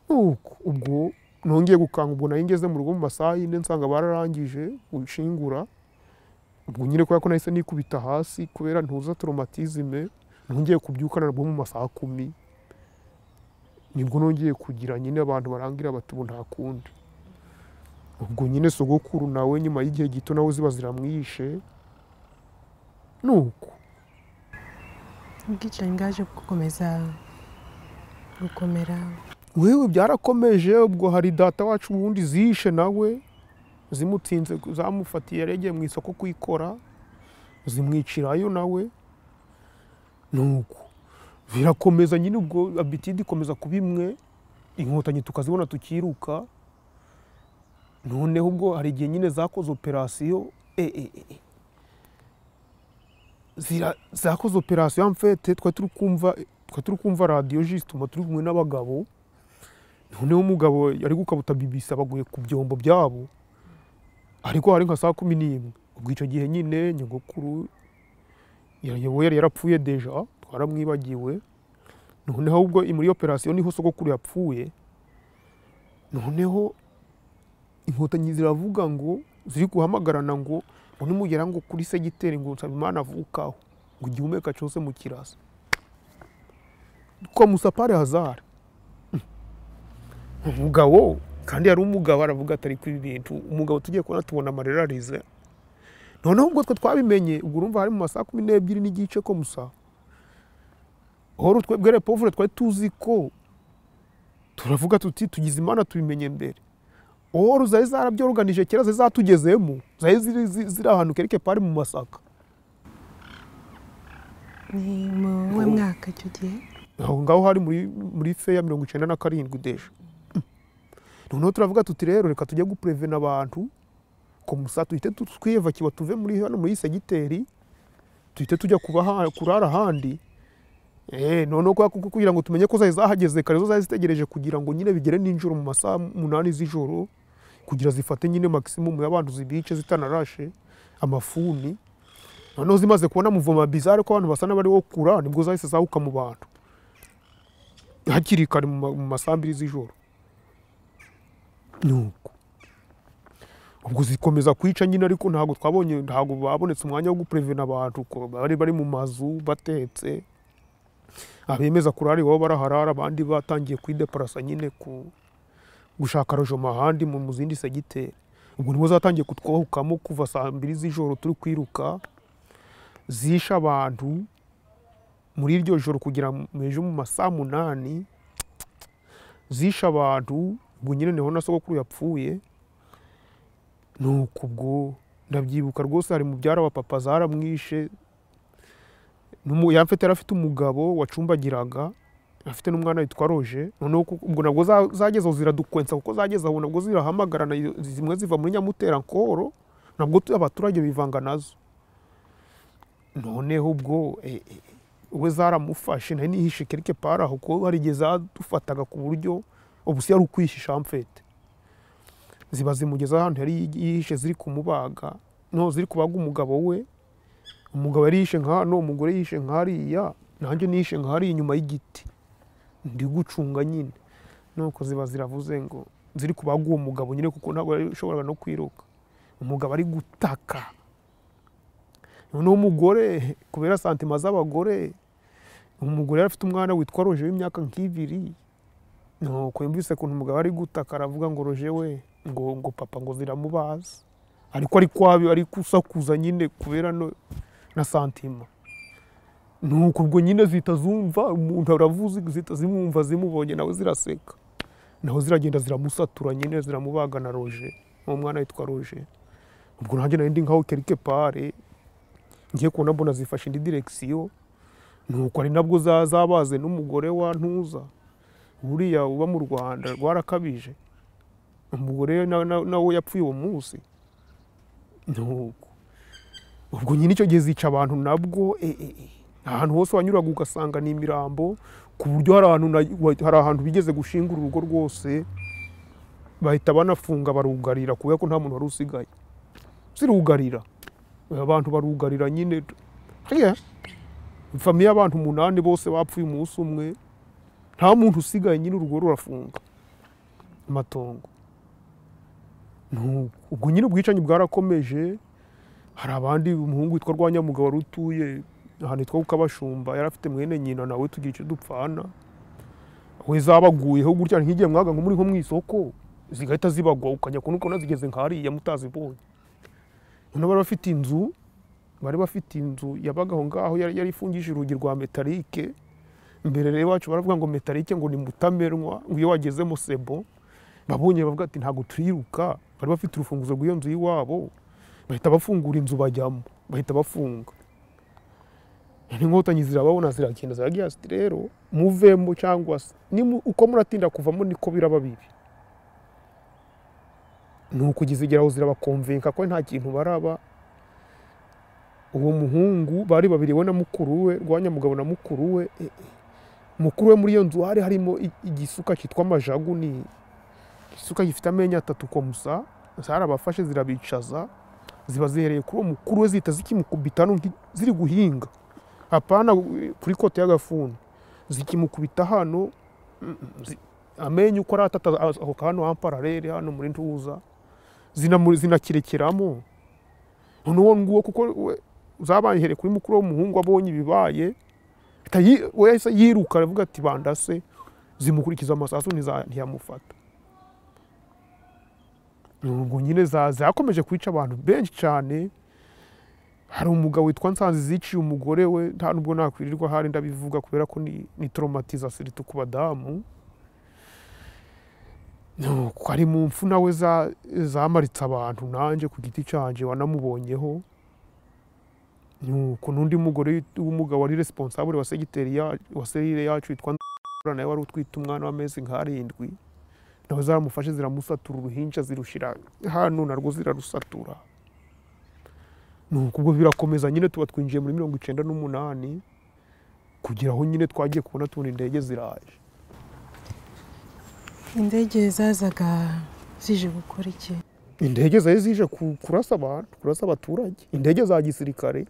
nuko ubwo nongeye gukanga ubwo nari ngeze mu rugo mu masaha yine nsanga bararangije gushingura ubwo nyine kubera ko nahise nikubita hasi kubera ntuza toromatizime nongeye kubyukana nabwo mu masaha kumi nibwo nongeye kugira nyine abantu barangira bati ubu nta kundi ubwo nyine sogokuru nawe nyuma y'igihe gito nawe ziba ziramwishe nuko ubwicanyi bwaje gukomeza gukomera wewe byarakomeje ubwo hari data wacu ubundi zishe nawe zimutsinze zamufatiye yari yagiye mu isoko kuyikora zimwicirayo nawe nuko birakomeza nyine ubwo abitidi ikomeza kuba imwe inkotanyi tukazibona tukiruka noneho ubwo hari igihe nyine zakoze operasiyo e, e, e, e. Zira- zakoze operasiyo amfete twari turi kumva twari turi kumva radiyo jisituma turi kumwe n'abagabo noneho umugabo yari gukabuta bibisi abaguye ku byombo byabo ariko hari nka saa kumi n'imwe ubwo icyo gihe nyine nyogokuru yarayoboye yari yarapfuye deja twaramwibagiwe noneho ubwo muri operasiyo niho sogokuru yapfuye noneho inkotanyi ziravuga ngo ziri guhamagarana ngo none mugera ngo kuri segiteri ngo nsabimana avukaho ngo igihumeka cyose mu kirasa kwa musapare hazara umugabo kandi hari umugabo aravuga atari ku bintu umugabo tugiye kubona tubona amarira arize noneho ubwo twe twabimenye ubwo urumva hari mu masaha kumi n'ebyiri n'igice ko musa horo twebwe repovure twari tuzi ko turavuga tuti tugize imana tubimenye mbere horo zari zarabyoruganije kera zari zatugezemo zari ziri ziri- ziri ahantu kereke pari mu masaka ni mu we mwaka icyo gihe aho ngaho hari muri muri fe ya mirongo icyenda na karindwi deje noneho turavuga tuti rero reka tujye gupurevena abantu musa duhite twiyubakiwe tuve muri hano muri segiteri duhite tujya kurara ahandi noneho kugira ngo tumenye ko zari zahageze kare zo zari zitegereje kugira ngo nyine bigere n'ijoro mu masaha umunani z'ijoro kugira zifate nyine magisimumu y'abantu zibice zitanarashe amafuni noneho zimaze kubona muvoma bizare ko abantu basa n'abari wo kura nibwo zahise zahuka mu bantu hakiri kare mu masaha abiri z'ijoro nuko ubwo zikomeza kwica nyine ariko ntabwo twabonye ntabwo babonetse umwanya wo guprevena abantu bari bari mu mazu batetse abemeza kurari baba baraharara abandi batangiye kwideparasa nyine ku gushaka rojoma ahandi mu zindi segiteri ubwo nibo zatangiye kutwohokamo kuva saa mbiri z'ijoro turi kwiruka zisha abantu muri iryo joro kugira mu ejo mu masaha munani zisha abantu ubwo nyine niho na sogokuru yapfuye ni uko ubwo ndabyibuka rwose hari mubyara wa papa zaramwishe yari afite umugabo wacumbagiraga afite n'umwana witwa roje noneho ubwo nabwo zageze aho ziradukwensa kuko zageze aho nabwo zirahamagarana zimwe ziva muri nyamuterankoro nabwo abaturage bivanga nazo noneho ubwo we zaramufashe nayo nihishe kereke pari aho kuko hari igihe zadufataga ku buryo ubusi yari ukwihisha amfete ziba zimugeze ahantu yari yihishe ziri kumubaga no ziri kubaga umugabo we umugabo yari yihishe nka hano umugore yihishe nk'hariya nanjye nihishe nk'hariya inyuma y'igiti ndi gucunga nyine nuko ziba ziravuze ngo ziri kubaga uwo mugabo nyine kuko ntabwo yashoboraga no kwiruka umugabo ari gutaka noneho umugore kubera santima z'abagore umugore yari afite umwana witwa roje w'imyaka nk'ibiri nuko yumvise ukuntu umugabo ari gutaka aravuga ngo roje we ngo ngo papa ngo ziramubaza ariko ari kwabi ari kusakuza nyine kubera na santima nuko ubwo nyine zihita zumva umuntu aravuze zihita zimwumva zimubonye nawe ziraseka naho ziragenda ziramusatura nyine ziramubaga na roje uwo mwana witwa roje ubwo nanjye nayo ndi nkaho kerike pare ngiye kubona mbona zifashe indi direkisiyo nuko ari nabwo zabaze n'umugore wa ntuza buriya uba mu rwanda rwarakabije umugore nawe yapfuye uwo munsi ubwo nyine icyo gihe zica abantu nabwo ahantu hose wanyuraga ugasanga ni imirambo ku buryo hari ahantu bigeze gushinga urugo rwose bahita banafunga barugarira kubera ko nta muntu wari usigaye zirugarira abantu barugarira nyine famiye abantu umunani bose bapfuye umunsi umwe nta muntu usigaye nyine urugo rurafunga amatongo ubwo nyine ubwicanyi bwarakomeje hari abandi umuhungu witwa rwanyamugabo wari utuye ahantu hitwa kukabashumba yari afite mwene nyina nawe tugira icyo dupfana we zabaguyeho gutya nk'igihe mwaga ngo muri nko mu isoko zigahita zibagwa ukajya kubona ukabona zigeze nk'ahariya mutazibonye noneho bari bafite inzu bari bafite inzu yabaga aho ngaho yari ifungishije urugi rwa metarike imbere rero iwacu baravuga ngo metarike ngo ni mutamenwa ngo iyo wagezemo sebo babonye bavuga ati ntabwo turiruka bari bafite urufunguzo rw'iyo nzu y'iwabo bahita bafungura inzu bajyamo bahita bafunga inkotanyi zirababona ziragenda ziragira ziti rero muvemo cyangwa se uko muratinda kuvamo niko biraba bibi ni ukugeza aho zirabakomvenka ko nta kintu baraba uwo muhungu bari babiri we na mukuru we rwanyamugabo na mukuru we mukuru we muri iyo nzu hari harimo igisuka cyitwa amajagu ni igisuka gifite amenyo atatu komusa zarabafashe zirabicaza ziba zihereye kuri uwo mukuru we zihita zikimukubita ziri guhinga apana kuri kote y'agafuni zikimukubita hano amenyo uko ari atatu aho hano hampararere hano muri ntuza zinakirekeramo noneho nguwo kuko zabahereye kuri mukuru w'umuhungu abonye ibibaye we yahise yiruka aravuga ati bandase zimukurikiza amasasu ntiyamufata ubwo nyine zakomeje kwica abantu benshi cyane hari umugabo witwa nsanze ziciye umugore we nta nubwo nakwirirwa hari ndabivuga kubera ko ni toromatizasiyo ku badamu hari mu mfu nawe zamaritse abantu nanjye ku giti cyanjye wanamubonyeho nuko n'undi mugore w'umugabo wari responsable wa segiteri wa serire yacu witwa nawe wari utwite umwana w'amezi nk'arindwi nawe zaramufashe ziramusatura uruhinja zirushyira hano narwo zirarusatura nuko ubwo birakomeza nyine tuba twinjiye muri mirongo icyenda n'umunani kugira aho nyine twagiye kubona tubona indege ziraje indege zazaga zije gukora iki indege zari zije ku- kurasa abantu kurasa abaturage indege za gisirikare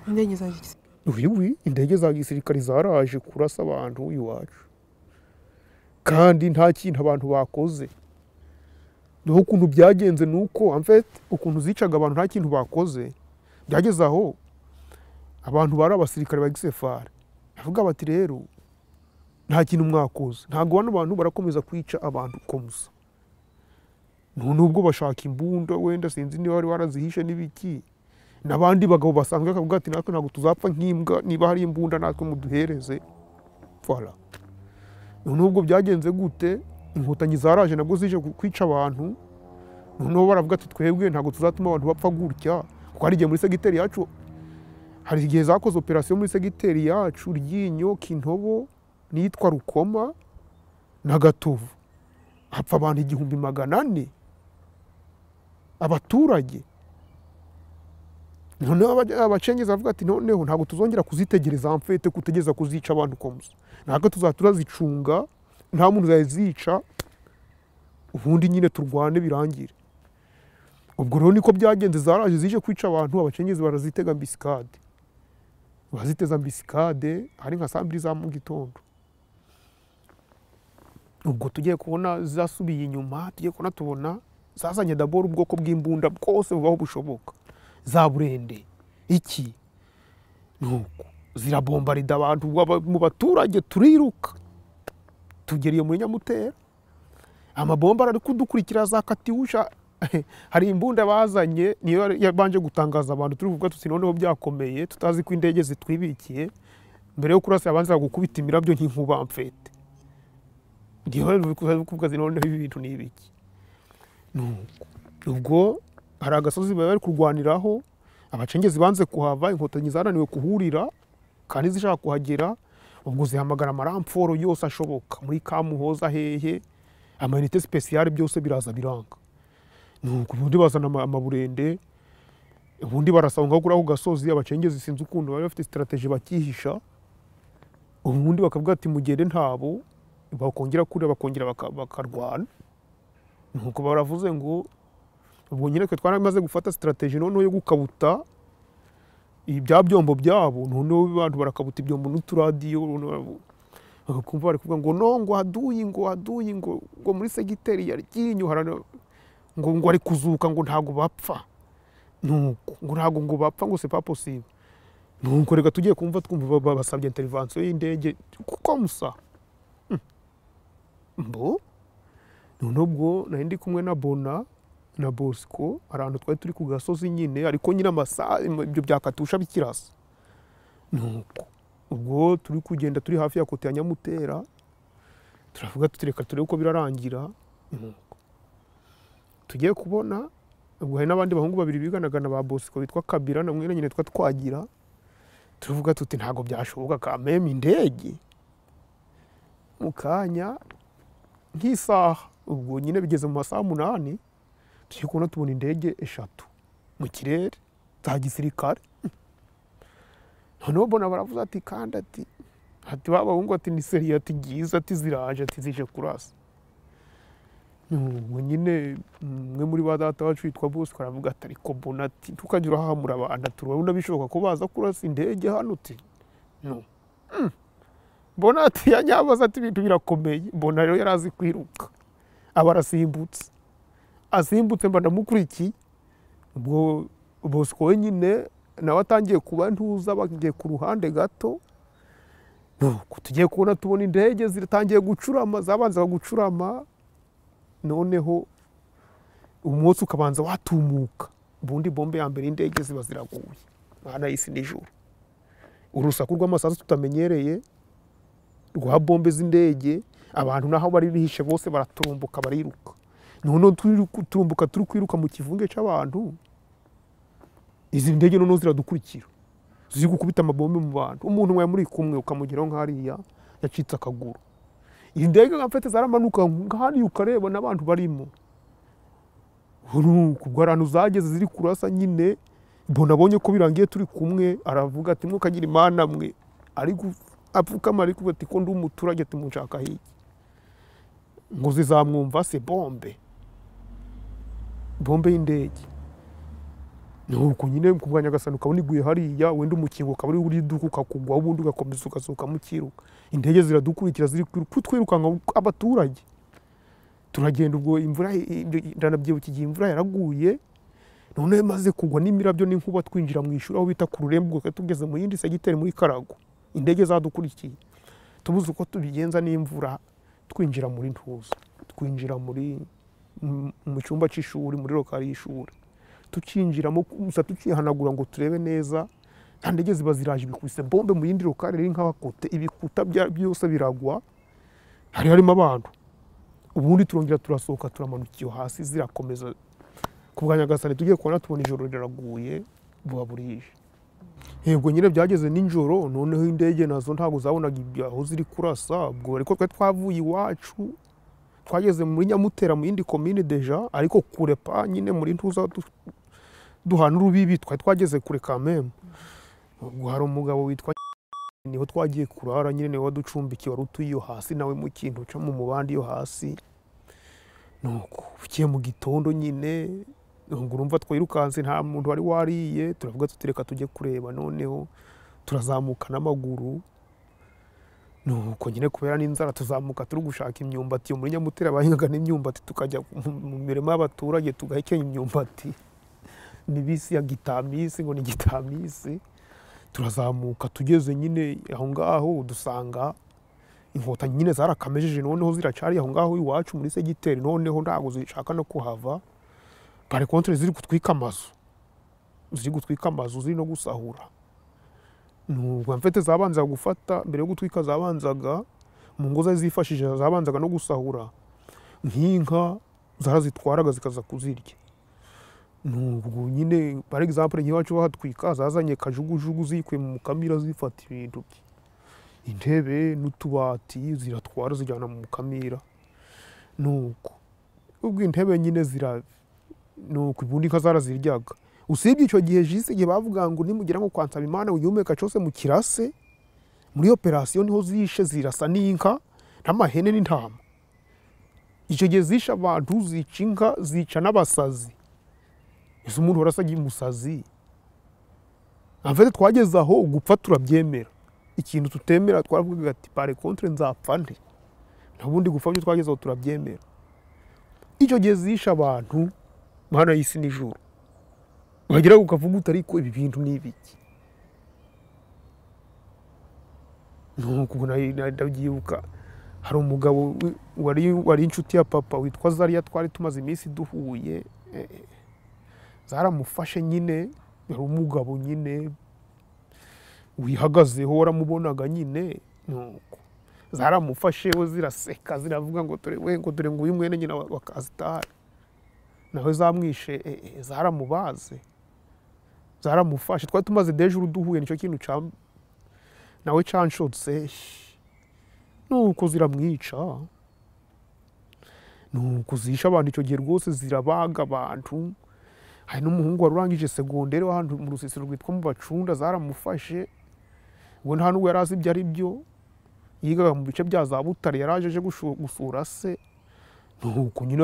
indege za gisirikare wiwi indege za gisirikare zaraje kurasa abantu iwacu kandi nta kintu abantu bakoze niho ukuntu byagenze ni uko amfete ukuntu zicaga abantu nta kintu bakoze byageze aho abantu bari abasirikare ba gisefari bavuga bati rero nta kintu mwakoze ntabwo bano bantu barakomeza kwica abantu uko musa none ubwo bashaka imbunda wenda sinzi niba wari warazihishe n'ibiki n'abandi bagabo basanzwe bakavuga ati natwe ntabwo tuzapfa nk'imbwa niba hari imbunda natwe muduhereze fara noneho ubwo byagenze gute inkotanyi zaraje nabwo zije ku- kwica abantu noneho baravuga ati twebwe ntabwo tuzatuma abantu bapfa gutya kuko hari igihe muri segiteri yacu hari igihe zakoze operasiyo muri segiteri yacu ryinyo kintobo n'iyitwa rukoma na gatovu hapfa abantu igihumbi magana ane abaturage noneho aba- abacengezi bavuga ati noneho ntabwo tuzongera kuzitegereza mfete kutegereza kuzica abantu komusa ntabwo tuzaba turazicunga nta muntu uzazica ubundi nyine turwane birangire ubwo rero niko byagenze zaraje zije kwica abantu abacengezi barazitega ambisikade baziteza ambisikade hari nka saa mbiri za mu gitondo ubwo tugiye kubona zasubiye inyuma tugiye kubona tubona zazanye dabora ubwoko bw'imbunda bwose bubaho bushoboka za burende iki nuko zirabombarida abantu waba- mu baturage turiruka tugeriye muri nyamutera amabomba ari kudukurikira za katiwusha hari imbunda bazanye niyo yari- yabanje gutangaza abantu turi kuvuga tuti noneho byakomeye tutazi ko indege zitwibikiye mbere yo kurasa yabanza gukubita imirabyo nk'inkuba mfete niyo bari kuvuga ati noneho ibi bintu ni ibiki nuko ubwo hari agasozi bari bari kurwaniraho abacengezi banze kuhava inkotanyi zananiwe kuhurira kandi zishaka kuhagera ubwo zihamagara amaramforo yose ashoboka muri kamuhoza hehe amayinite sipesiyare byose biraza biranga nuko ubundi bazana ama- amaburende ubundi barasaba ngo kuri ako gasozi abacengezi sinzi ukuntu bari bafite sitarateji bakihisha ubundi bakavuga ati mugende ntabo bakongera kure bakongera baka- bakarwana nuko baravuze ngo ubwo nyine twe twaramaze gufata sitarateji noneho yo gukabuta ibi- bya byombo byabo noneho abantu barakabuta ibyombo n'uturadiyo noneho bagakumva bari kuvuga ngo no ngo haduyi ngo haduyi ngo ngo muri segiteri ya ryinyo harana- ngo ngo ari kuzuka ngo ntago bapfa nuko ngo ntago ngo bapfa ngo c'est pas possible nuko reka tugiye kumva twumva ba- basabye intervention y'indege kuko musa Hmm. mbo noneho ubwo nari ndi kumwe na bona na bosco hari ahantu twari turi ku gasozi nyine ariko nyine amasaha ibyo byakatusha bikirasa nuko ubwo turi kugenda turi hafi ya kote ya nyamutera turavuga tutireka turebe uko birarangira nuko tugiye kubona ubwo hari n'abandi bahungu babiri biganagana ba bosco bitwa kabira na mwene nyine twa twagira turavuga tuti ntabwo byashoboka kameme indege mu kanya nk'isaha ubwo nyine bigeze mu masaha umunani turi kubona tubona indege eshatu mu kirere za gisirikare noneho mbona baravuze ati kandi ati ati ba bahungu ati ni seriye ati byiza ati ziraje ati zije kurasa ubwo nyine umwe muri ba data wacu witwa bosco aravuga ati ariko mbona ati ntukajya urahamura abantu ati urabona bishoboka ko baza kurasa indege hano uti no Mm. mbona ati yanyabaza ati ibintu birakomeye mbona rero yari azi kwiruka aba arasimbutse asimbutse mba ndamukurikiye ubwo bosco wenyine nawe atangiye kuba ntuza bagiye ku ruhande gato nuko tugiye kubona tubona indege zitangiye gucurama zabanzaga gucurama noneho umunsi ukabanza watumuka ubundi bombe ya mbere y'indege ziba ziraguye mwana y'isi nijoro urusaku rw'amasasu tutamenyereye rwa bombe z'indege abantu n'aho bari bihishe bose baraturumbuka bariruka noneho turi ku- turumbuka turi kwiruka mu kivunge cy'abantu izi ndege noneho ziradukurikira ziri gukubita amabombe mu bantu umuntu wawe muri kumwe ukamugeraho nk'ariya yacitse akaguru indege nka mfite zaramanuka nkahariya ukareba n'abantu barimo ubwo ahantu zageze ziri kurasa nyine mbona abonye ko birangiye turi kumwe aravuga ati mukagire imana mwe ariko apfukama ariko ati ko ndi umuturage timunshaka hirya ngo zizamwumva se bombe bombe y'indege nuko nyine ku bwa nyagasani ukaba uniguye hariya wenda umukingo ukaba uri iduka ukakugwa ubundi ugakomeza ugasohoka mukiruka indege ziradukurikira ziri kutwirukanka abaturage turagenda ubwo imvura ndanabyibuka igihe imvura yaraguye none maze kugwa n'imirabyo n'inkuba twinjira mu ishuri aho bita ku rurembo ubwo tugeze mu yindi segiteri muri karago indege zadukurikiye tubuze uko tubigenza n'imvura twinjira muri ntuza twinjira muri mu cyumba cy'ishuri muri rokari y'ishuri tukinjiramo gusa tukihanagura ngo turebe neza nta ndege ziba ziraje ibikubise bombe mu yindi rokari riri nk'abakote ibikuta byose biragwa hari harimo abantu ubundi turongera turasohoka turamanuka iyo hasi zirakomeza ku bwa nyagasani tugiye kubona tubona ijoro riraguye buba burije yego nyine byageze n'ijoro noneho indege nazo ntabwo zabonaga aho ziri kurasa ubwo ariko twari twavuye iwacu twageze muri nyamutera mu yindi komine deja ariko kure pa nyine muri ntuza duhana urubibi twari twageze kure kamembe ubwo hari umugabo witwa niho twagiye kurara nyine niwe waducumbikiye wari utuye iyo hasi nawe mu kintu cyo mu mubandi yo hasi nuko bukiye mu gitondo nyine ngo urumva twirukanse nta muntu wari wariye turavuga tutireka tujye kureba noneho turazamuka n'amaguru nuko nyine kubera n'inzara tuzamuka turi gushaka imyumbati muri nyamutera bahingaga n'imyumbati tukajya mu mirima y'abaturage tugahekenya imyumbati mibisi ya gitamisi ngo ni gitamisi turazamuka tugeze nyine aho ngaho dusanga inkotanyi nyine zarakamejeje noneho ziracari aho ngaho iwacu muri segiteri noneho ntabwo zishaka no kuhava bari kontwari ziri gutwika amazu ziri gutwika amazu ziri no gusahura nubwo mfite zabanzaga gufata mbere yo gutwika zabanzaga mu ngo zari zifashishije zabanzaga no gusahura nk'inka zarazitwaraga zikaza kuzirya nubwo nyine par exemple nk'iwacu bahatwika zazanye kajugujugu zikuye mu mukamira zifata ibintu intebe n'utubati ziratwara zijyana mu mukamira nuko ubwo intebe nyine zira nuko ubundi inka zaraziryaga usibye icyo gihe jise igihe bavuga ngo nimugera nko kwa Nsabimana uyihumeka cyose mu kirase muri operasiyo niho zishe zirasa n'inka n'amahene n'intama icyo gihe zishe abantu zica inka zica n'abasazi ese umuntu warasagiye umusazi amfete twageze aho gupfa turabyemera ikintu tutemera twaravugaga ati pare kontre nzapfa nte ntabundi gupfa byo twagezeho turabyemera icyo gihe zishe abantu mana y'isi n'ijuru wagira ngo ukavuga ariko ibi bintu ni ibiki nuko ndabyibuka hari umugabo wari inshuti ya papa witwa zariya twari tumaze iminsi duhuye zaramufashe nyine hari umugabo nyine wihagazeho waramubonaga nyine nuko zaramufashe we ziraseka ziravuga ngo dore we ngo dore ngo uyu mwene nyina wa kasitari nawe zamwishe zaramubaze zaramufashe twari tumaze deje uru duhuye nicyo kintu ca nawe canshotse nuko ziramwica nuko zisha abantu icyo gihe rwose zirabaga abantu hari n'umuhungu wari urangije segonderi w'ahantu mu rusisiro rwitwa mu bacunda zaramufashe ubwo nta n'ubwo yari azi ibyo ari byo yigaga mu bice bya za butare yari aje aje gusura se nuko nyine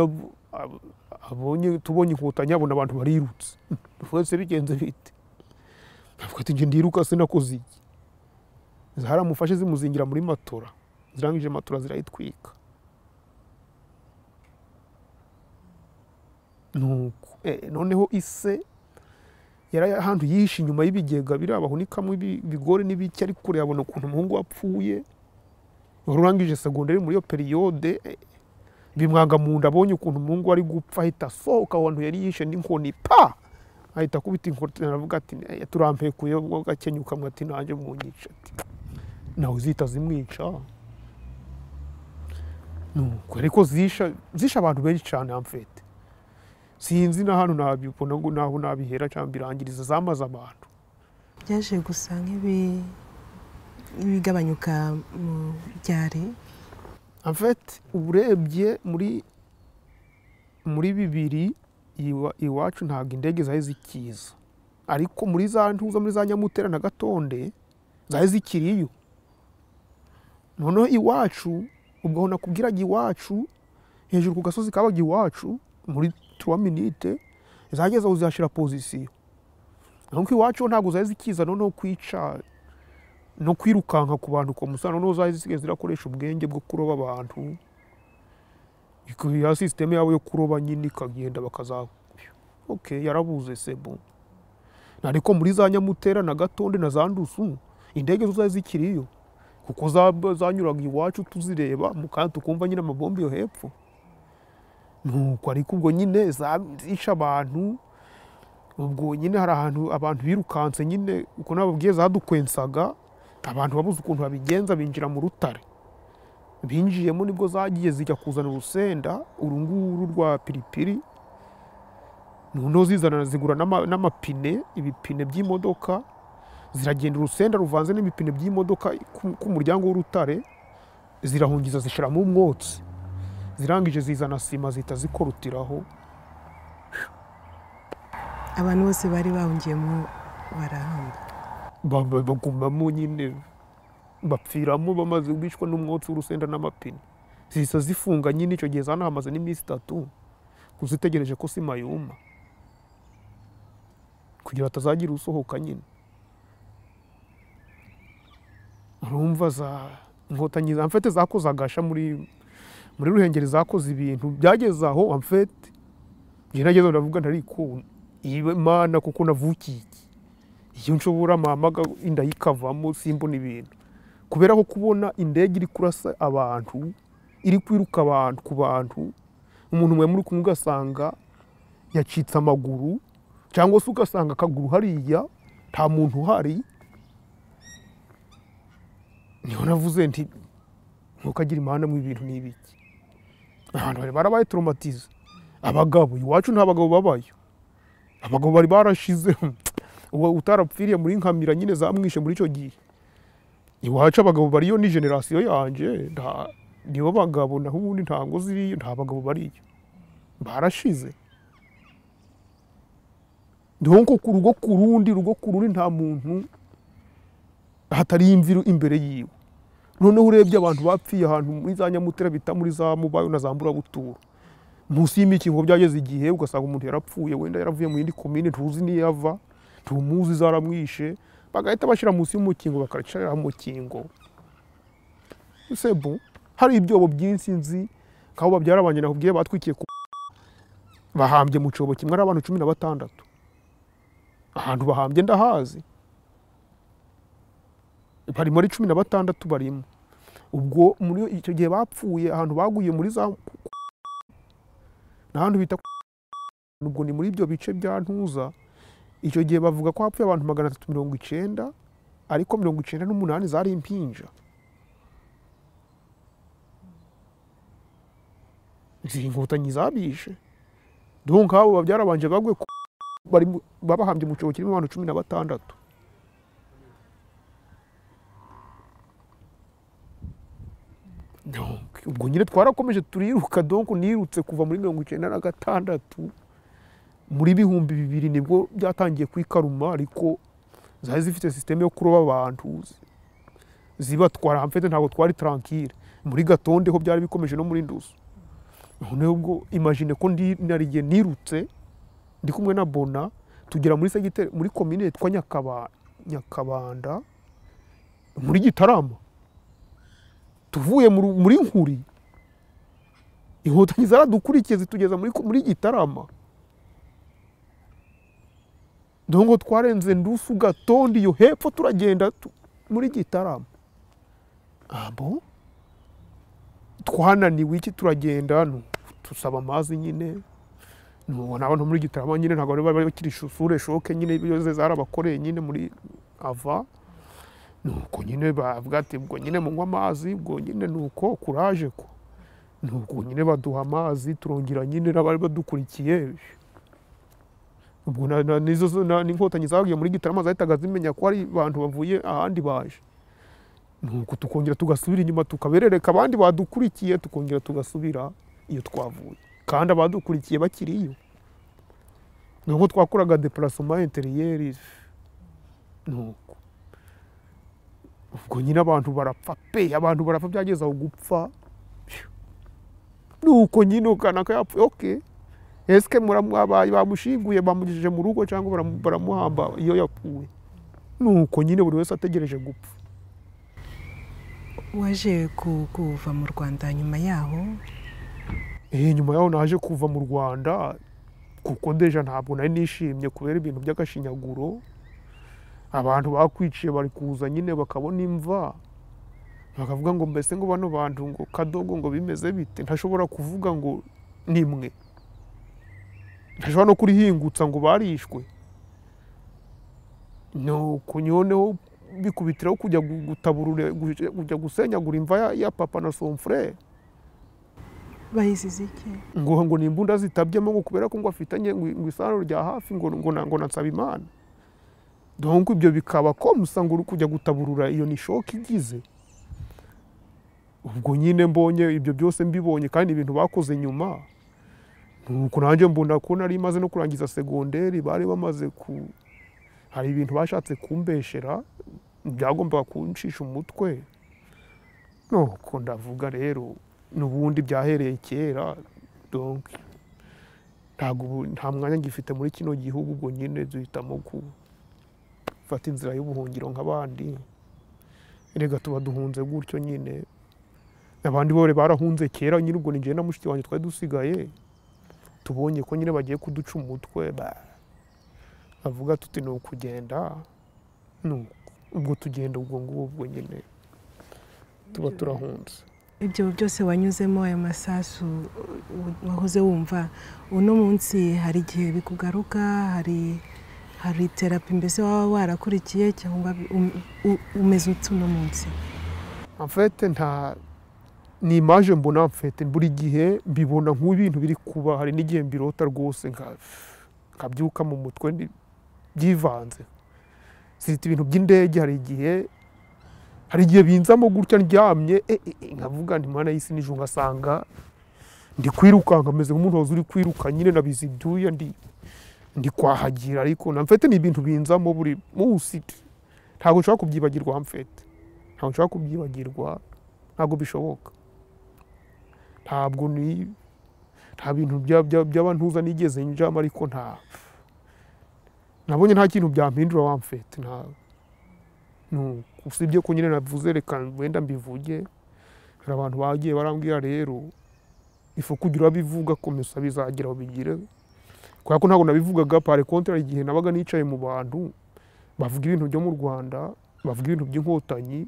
abonye tubonye inkotanyi abona abantu barirutse twese bigenze bite avuga ati njye ndiruka se nakoze iki zaramufashe zimuzingira muri matora zirangije matora zirayitwika nuko noneho ise yari ahantu yihishe inyuma y'ibigega biri abahunikamo ibigore n'ibiki ari kure yabona ukuntu umuhungu wapfuye wari urangije segonderi muri iyo periyode bimwanga mu nda abonye ukuntu umuhungu ari gupfa ahita asohoka ahantu yari yishe n'inkoni pa ahita akubita inkoni aravuga ati turampekuye gakenyuka mwe ati nanjye munyica ati nawe zihita zimwica nuko ariko zisha zisha abantu benshi cyane amfete sinzi na hano nabibona ngo naho nabihera cyangwa birangiriza zamaze abantu byaje gusa nk'ibigabanyuka mu byari afete uba urebye muri muri bibiri iwa- iwacu ntabwo indege zari zikiza ariko muri za ntuza muri za nyamutera na gatonde zari zikiriyo noneho iwacu ubwo aho nakubwiraga iwacu hejuru ku gasozi kabaga iwacu muri turuwa minite zageza aho zihashyira pozisiyo ariko iwacu ho ntabwo zari zikiza noneho kwica no kwirukanka ku bantu kwa musa noneho zari zisigaye zirakoresha ubwenge bwo kuroba abantu ya sisiteme yabo yo kuroba nyine ikagenda bakaza ok yarabuze sebo ariko muri za nyamutera na gatonde na za ndusu indege zo zari zikiriyo kuko za- zanyuraga iwacu tuzireba mu kanya tukumva nyine amabombe yo hepfo nuko ariko ubwo nyine zisha abantu ubwo nyine hari ahantu abantu birukanse nyine uko nababwiye zadukwensaga abantu babuze ukuntu babigenza binjira mu rutare binjiyemo nibwo zagiye zijya kuzana urusenda uru nguru rwa piripiri noneho zizana zigura n'ama- n'amapine ibipine by'imodoka ziragenda urusenda ruvanze n'ibipine by'imodoka ku- ku muryango w'urutare zirahungiza zishyiramo umwotsi zirangije zizana sima zihita zikorutiraho abantu bose bari bahungiyemo barahamba Ba- ba- bagumamo nyine bapfiramo bamaze kwicwa n'umwotsi w'urusenda n'amapine zihita zifunga nyine icyo gihe zanahamaze n'iminsi itatu kuzitegereje ko sima yuma kugira batazagira usohoka nyine urumva za inkotanyi za mfete zakoze agasha muri muri ruhengeri zakoze ibintu byageze aho amfete njye nageze aho ndavuga ntarikunda ibe mana kuko navukiye iki iyo nshobora mpamaga inda yikavamo simbona ibintu kubera ko kubona indege iri kurasa abantu iri kwiruka abantu ku bantu umuntu mwe muri kumwe ugasanga yacitse amaguru cyangwa se ugasanga akaguru hariya nta muntu uhari niho navuze nti ntukagire imihanda mu ibintu ni ibiki abantu bari barabaye toromatize abagabo iwacu nta bagabo babayo abagabo bari barashizeho uwo utarapfiriye muri nkamira nyine zamwishe muri icyo gihe iwacu abagabo bariyo ni generasiyo yanjye nta nibo bagabo naho ubundi ntabwo ziriyo nta bagabo bariyo barashize niho nko ku rugo ku rundi rugo ku rundi nta muntu hatari imviru imbere yiwe noneho urebye abantu bapfiye ahantu muri za nyamutera bita muri za mubayo na za mburabuturo munsi y'imikingo byageze igihe ugasanga umuntu yarapfuye wenda yaravuye mu yindi komine ntuzi n'iyo ava tumuzi zaramwishe bagahita bashyira munsi y'umukingo bakacara mukingo sebu hari ibyobo byinshi nzi nk'abo babyara banjye nakubwiye batwikiye ku bahambye mu cyobo kimwe ari abantu cumi na batandatu ahantu bahambye ndahazi barimo ari cumi na batandatu barimo ubwo muri icyo gihe bapfuye ahantu baguye muri za ni ahantu bita ubwo ni muri ibyo bice bya ntuza icyo gihe bavuga ko hapfuye abantu magana atatu mirongo icyenda ariko mirongo icyenda n'umunani zari impinja izi inkotanyi zabishe donc abo babyarabanje bagwe ku- bari mu- babahambye mu cyobo kirimo abantu cumi na batandatu Donc, ubwo nyine twarakomeje turiruka donc nirutse kuva muri mirongo icyenda na gatandatu muri bihumbi bibiri nibwo byatangiye kwikaruma ariko zari zifite sisiteme yo kuroba abantu zi- zibatwara hamfete ntabwo twari tarankire muri gatonde ho byari bikomeje no muri ndusu noneho ubwo imagine ko ndi narigiye nirutse ndi kumwe na bona tugera muri segiteri muri komine yitwa Nyakaba- nyakabanda muri gitarama tuvuye mu ru- muri nkuri inkotanyi zaradukurikiye zitugeza muri ko- muri gitarama dongo twarenze ndusu gatondi yo hepfo turagenda tu- muri gitarama abo twananiwe iki turagenda nu- tusaba amazi nyine nubona abantu muri gitarama nyine ntabwo bari bari bakiri shure shoke nyine ibyo zarabakoreye nyine muri ava nuko nyine bavuga ati ubwo nyine munywa amazi ubwo nyine nuko kuraje ko nuko nyine baduha amazi turongera nyine n'abari badukurikiye ubwo na- na- nizo zo- na- n'inkotanyi zagiye muri gitarama zahitaga zimenya ko ari abantu bavuye ahandi baje nuko tukongera tugasubira inyuma tukaberereka abandi badukurikiye tukongera tugasubira iyo twavuye kandi abadukurikiye bakiriyo ni uko twakoraga deparasoma interiyeri nuko ubwo nyine abantu barapfa pe abantu barapfa byageze aho gupfa nuko nyine ukanaka yapfuye oke esike muramwabaye bamushinguye bamugejeje mu rugo cyangwa baramu- baramuhamba iyo yapfuye nuko nyine buri wese ategereje gupfa waje ku- kuva mu rwanda nyuma yaho Eh, nyuma yaho naje kuva mu rwanda kuko deja ntabwo nari nishimye kubera ibintu by'agashinyaguro abantu bakwiciye bari kuza nyine bakabona imva bakavuga ngo mbese ngo bano bantu ngo kadogo ngo bimeze bite ntashobora kuvuga ngo nimwe ntashobora no kurihingutsa ngo barishwe nuko noneho bikubitiraho kujya gu- gutaburure gu- kujya gusenyagura imva ya- ya papa na somfurere bayizize iki ngo ngo ni imbunda zitabyemo ngo kubera ko ngo afitanye ngo ngo isano rya hafi ngo ngo na- ngo na Nsabimana donc ibyo bikaba ko musa ngo uri kujya gutaburura iyo ni shoki igize ubwo nyine mbonye ibyo byose mbibonye kandi ibintu bakoze nyuma nuko nanjye mbona ko nari maze no kurangiza segonderi bari bamaze ku hari ibintu bashatse kumbeshera byagombaga kuncisha umutwe nuko ndavuga rero n'ubundi byahereye kera donc ntabwo ubu- nta mwanya ngifite muri kino gihugu ubwo nyine duhitamo gufata inzira y'ubuhungiro nk'abandi erega tuba duhunze gutyo nyine abandi bore barahunze kera nyine ubwo ni njyewe na mushiki wanjye twari dusigaye tubonye ko nyine bagiye kuduca umutwe ba- bavuga tuti ni ukugenda nuko ubwo tugenda ubwo ngubwo nyine tuba turahunze ibyo byose wanyuzemo ayo masasu u- wahoze wumva uno munsi hari igihe bikugaruka hari hari terapi mbese waba warakurikiye cyangwa um- u- umeze ute uno munsi amfete nta ni imaje mbona amfete buri gihe mbibona nk'ibintu biri kuba hari n'igihe mbirota rwose nka- nkabyuka mu mutwe ndi- byivanze zita ibintu by'indege hari igihe hari igihe binzamo gutya ndyamye e, e, e, nkavuga nti mwana y'isi nijoro ngasanga ndi kwirukanka ameze nk'umuntu wahoze uri kwiruka nyine nabizi ibyuya ndi ndi kwahagira ariko na mfete ni ibintu binzamo buri munsi ntabwo nshobora kubyibagirwa mfete ntabwo nshobora kubyibagirwa ntabwo bishoboka ntabwo ni nta bintu bya- bya- by'abantuza nigeze njamo ariko nta nabonye nta kintu byampindura wa mfete nta nu- usibye ko nyine navuze reka wenda mbivuge hari abantu bagiye barambwira rero ifu kugira urabivuga komesa bizagira aho bigire kubera ko ntabwo nabivugaga pare kontra igihe nabaga nicaye mu bantu bavuga ibintu byo mu rwanda bavuga ibintu by'inkotanyi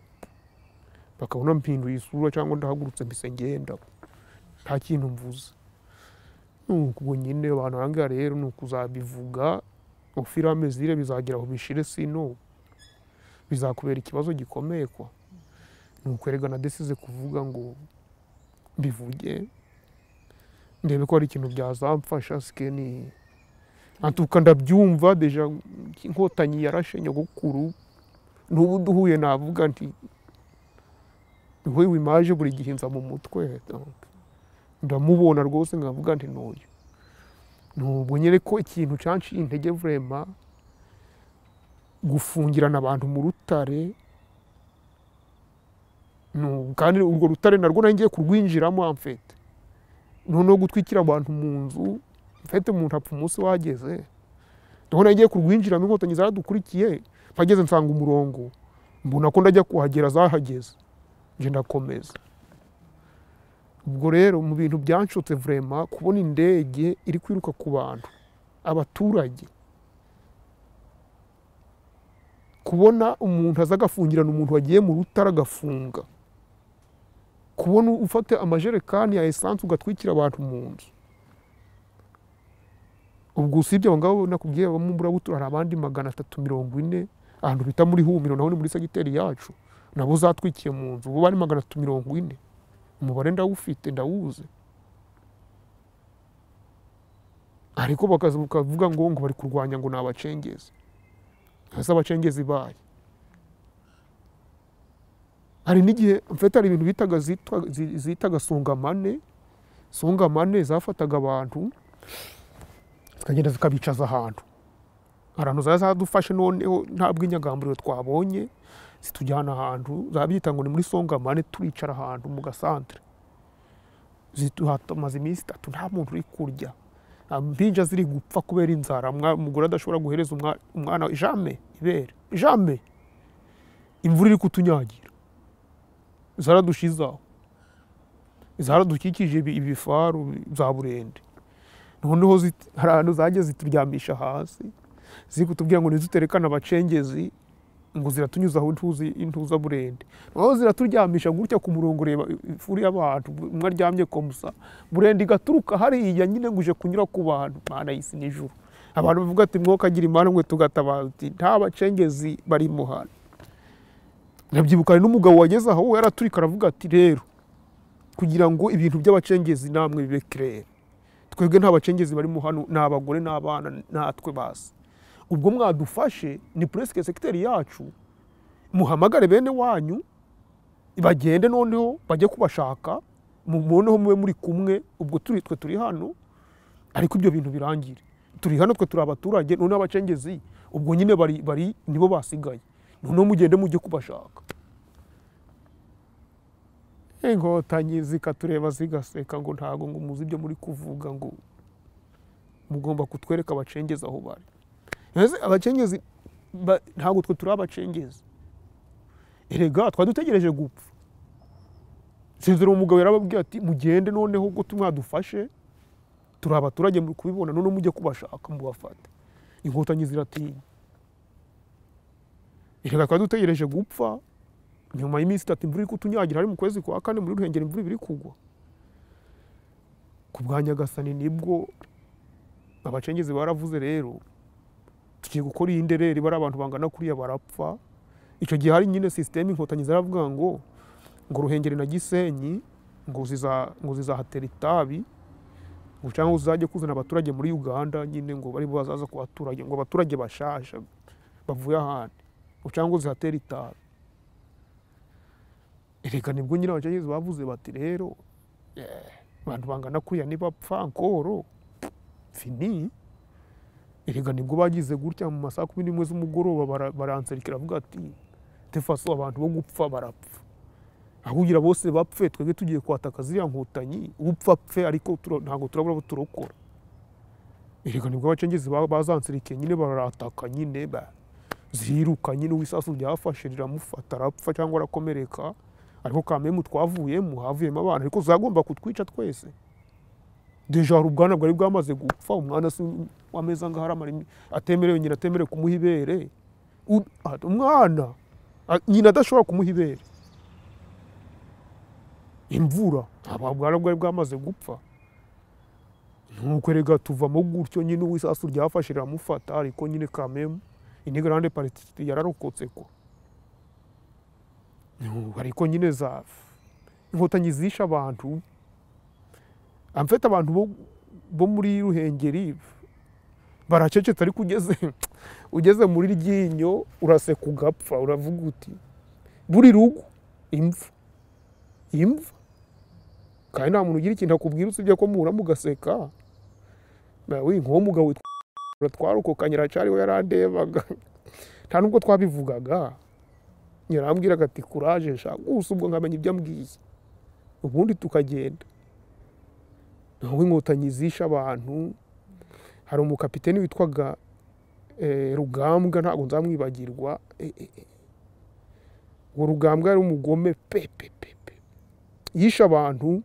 bakabona mpinduye isura cyangwa ndahagurutse mbese ngenda nta kintu mvuze nuko ubwo nyine abantu ahangaha rero ni ukuzabivuga ufirame zire bizagera aho bishire sino bizakubera ikibazo gikomeye kwa ni ukwerega na desize kuvuga ngo mbivuge ndebe ko hari ikintu byazamfasha sike ni antuka ndabyumva deja inkotanyi yarashe nyogokuru n'ubu duhuye navuga nti nk'uyu imaje buri gihe nza mu mutwe donc ndamubona rwose nkavuga nti ntuyu nubwo nyere ko ikintu cyanciye intege vurema gufungirana abantu mu rutare Nu- kandi urwo rutare narwo nari ngiye kurwinjiramo amfete noneho gutwikira abantu mu nzu mfete umuntu apfa umunsi wageze noneho nari ngiye kurwinjiramo inkotanyi zaradukurikiye mpageze nsanga umurongo mbona ko ndajya kuhagera zahageze njye ndakomeza ubwo rero mu bintu byanshutse vurema kubona indege iri kwiruka ku bantu abaturage kubona umuntu aza agafungirana umuntu wagiye mu rutare agafunga kubona ufata amajerekani ya esanse ugatwikira abantu mu nzu ubwo usibye abo ngabo nakubwiye abamo burabutura hari abandi magana atatu mirongo ine ahantu bita muri humiro naho ni muri segiteri yacu nabo zatwikiye mu nzu ubu bari magana atatu mirongo ine umubare ndawufite ndawuzi ariko bakaza bakavuga ngo ngo bari kurwanya ngo ni abacengezi hasi abacengezi baye hari n'igihe mfite hari ibintu bitaga zitwa- zi- zitaga sungamane sungamane zafataga abantu zikagenda zikabicaza ahantu ahantu zari zadufashe noneho nta bw'inyagamburiro twabonye zitujyana ahantu zabyita ngo ni muri songamane turicara ahantu mu gasantere Zitu- hamaze iminsi itatu nta muntu uri kurya impinja ziri gupfa kubera inzara umwa- umugore adashobora guhereza umwa- umwana we jame ibere jame imvura iri kutunyagira zaradushizaho zaradukikije ibi- ibifaru za burende noneho zit- hari ahantu zagiye zituryamisha hasi ziri kutubwira ngo ntiduterekane abacengezi ngo ziratunyuzaho intuzi- intuzaburende noneho ziraturyamisha gutya ku murongo ureba ifuri y'abantu umwe aryamye komusa burende igaturuka hariya nyine ngo uje kunyura ku bantu mana y'isi n'ijuru abantu bavuga ati mwoka agira imana mwe tugatabaza uti nta bacengezi barimo hano ndabyibuka hari n'umugabo wageze aho we yaraturika aravuga ati rero kugira ngo ibintu by'abacengezi namwe bibe kirere twebwe nta bacengezi barimo hano ni abagore n'abana natwe basi ubwo mwadufashe ni puresike sekiteri yacu muhamagare bene wanyu bagende noneho bajye kubashaka mu- muboneho mube muri kumwe ubwo turi twe turi hano ariko ibyo bintu birangire turi hano twe turi abaturage noneho abacengezi ubwo nyine bari bari nibo basigaye noneho mugende mujye kubashaka inkotanyi zikatureba zigaseka ngo ntago ngo muzi ibyo muri kuvuga ngo mugomba kutwereka abacengezi aho bari Ese abacengezi ba- ntabwo twe turi abacengezi erega twari dutegereje gupfa sezera uwo mugabo yarababwiye ati mugende noneho ubwo tumwadufashe turi abaturage muri kubibona noneho mujye kubashaka mubafate inkotanyi ziratinya erega twari dutegereje gupfa nyuma y'iminsi itatu imvura iri kutunyagira ari mu kwezi kwa kane muri ruhengeri imvura ibiri kugwa ku bwa nyagasani nibwo abacengezi baravuze rero tugiye gukora iyi ndereri bari abantu bangana kuriya barapfa icyo gihe hari nyine sisiteme inkotanyi zaravuga ngo ngo ruhengeri na gisenyi ngo ziza- ngo zizahatera itabi ngo cyangwa uzajye kuzana abaturage muri uganda nyine ngo bari bazaza ku baturage ngo abaturage bashasha bavuye ahandi ngo cyangwa uzihatera itabi reka nibwo nyine abacengezi bavuze bati rero eh, abantu bangana kuriya nibapfa nkoro fini erega nibwo bagize gutya mu masaha kumi n'imwe z'umugoroba bara- baranserikira avuga ati tefaso abantu bo gupfa barapfa aho kugira bose bapfe twebwe tugiye kwataka ziriya nkotanyi upfa apfe ariko tura- ntabwo turabura abo turokora erega nibwo abacengezi ba- bazanserikiye nyine bararataka nyine ba- ziriruka nyine uwisasu ryafashe riramufata arapfa cyangwa arakomereka ariko kamemu twavuyemo havuyemo abana ariko zagomba kutwica twese deja hari ubwana bwari bwamaze gupfa umwana si wameze angaha aramara imi- atemerewe nyina atemerewe kumuha ibere U- a- umwana a- nyina adashobora kumuha ibere imvura aba- ubwana bwari bwamaze gupfa nuko erega tuvamo gutyo nyine uwisasu ryafashe riramufata ariko nyine kamemu inigrande pariti yararokotse ko Nu, ariko nyine za inkotanyi zishe abantu amfite abantu bo, bo muri ruhengeri baracecetse ariko ugeze ugeze muri ryinyo uraseka ugapfa uravuga uti buri rugo imva imva kandi nta muntu ugira ikintu akubwira usibye ko muhura mugaseka nawe nk'uwo mugabo witwa twarokokanye aracariho yarandebaga nta nubwo twabivugaga yarambwiraga ati kuraje sha gusa ubwo nkamenya ibyo ambwiye ubundi tukagenda naho inkotanyi zishe abantu hari umukapiteni witwaga eh, rugambwa ntabwo nzamwibagirwa eh, eh, eh. uwo rugambwa yari umugome pe pe pe pe yishe abantu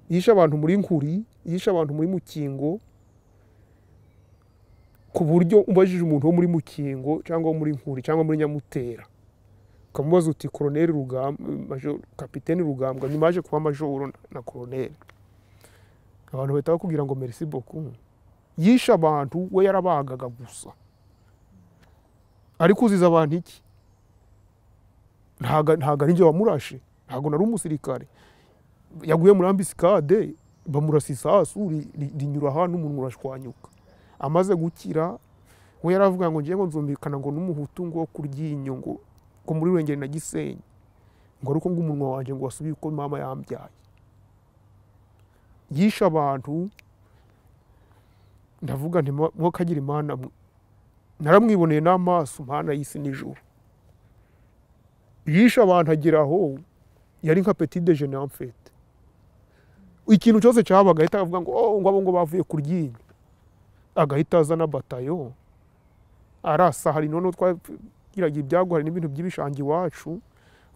yishe abantu muri nkuri yishe abantu muri mukingo ku buryo ubajije umuntu wo muri mukingo cyangwa wo muri nkuri cyangwa muri nyamutera ukamubaza uti koroneri rugambwa Major- kapiteni rugambwa ntimaje kuba majoro na- na koroneri abantu bahita bakubwira ngo merci beaucoup yishe abantu we yarabagaga gusa ariko uziza abantu iki ntago ntago ari njye wamurashe ntago nari umusirikare yaguye muri ambisikade bamurasa isasu ri- ri- rinyura ahantu umuntu urashwanyuka amaze gukira we yaravuga ngo ngewe ngo nzumvikana ngo n'umuhutu ngo wo kuryinyo ngo ko muri Ruhengeri na Gisenyi ngo ari uko umunwa wanjye ngo wasubiye uko mama yambyaye yishe abantu ndavuga nti mwakagira imana naramwiboneye n'amaso mpana y'isi nijoro yishe abantu agera aho yari nka peti de jene amfete ikintu cyose cyabaga ahita avuga ngo oh ngo abo ngo bavuye ku ryinyo agahita azana batayo arasa hari noneho twagiraga ibyago hari n'ibintu by'ibishanga iwacu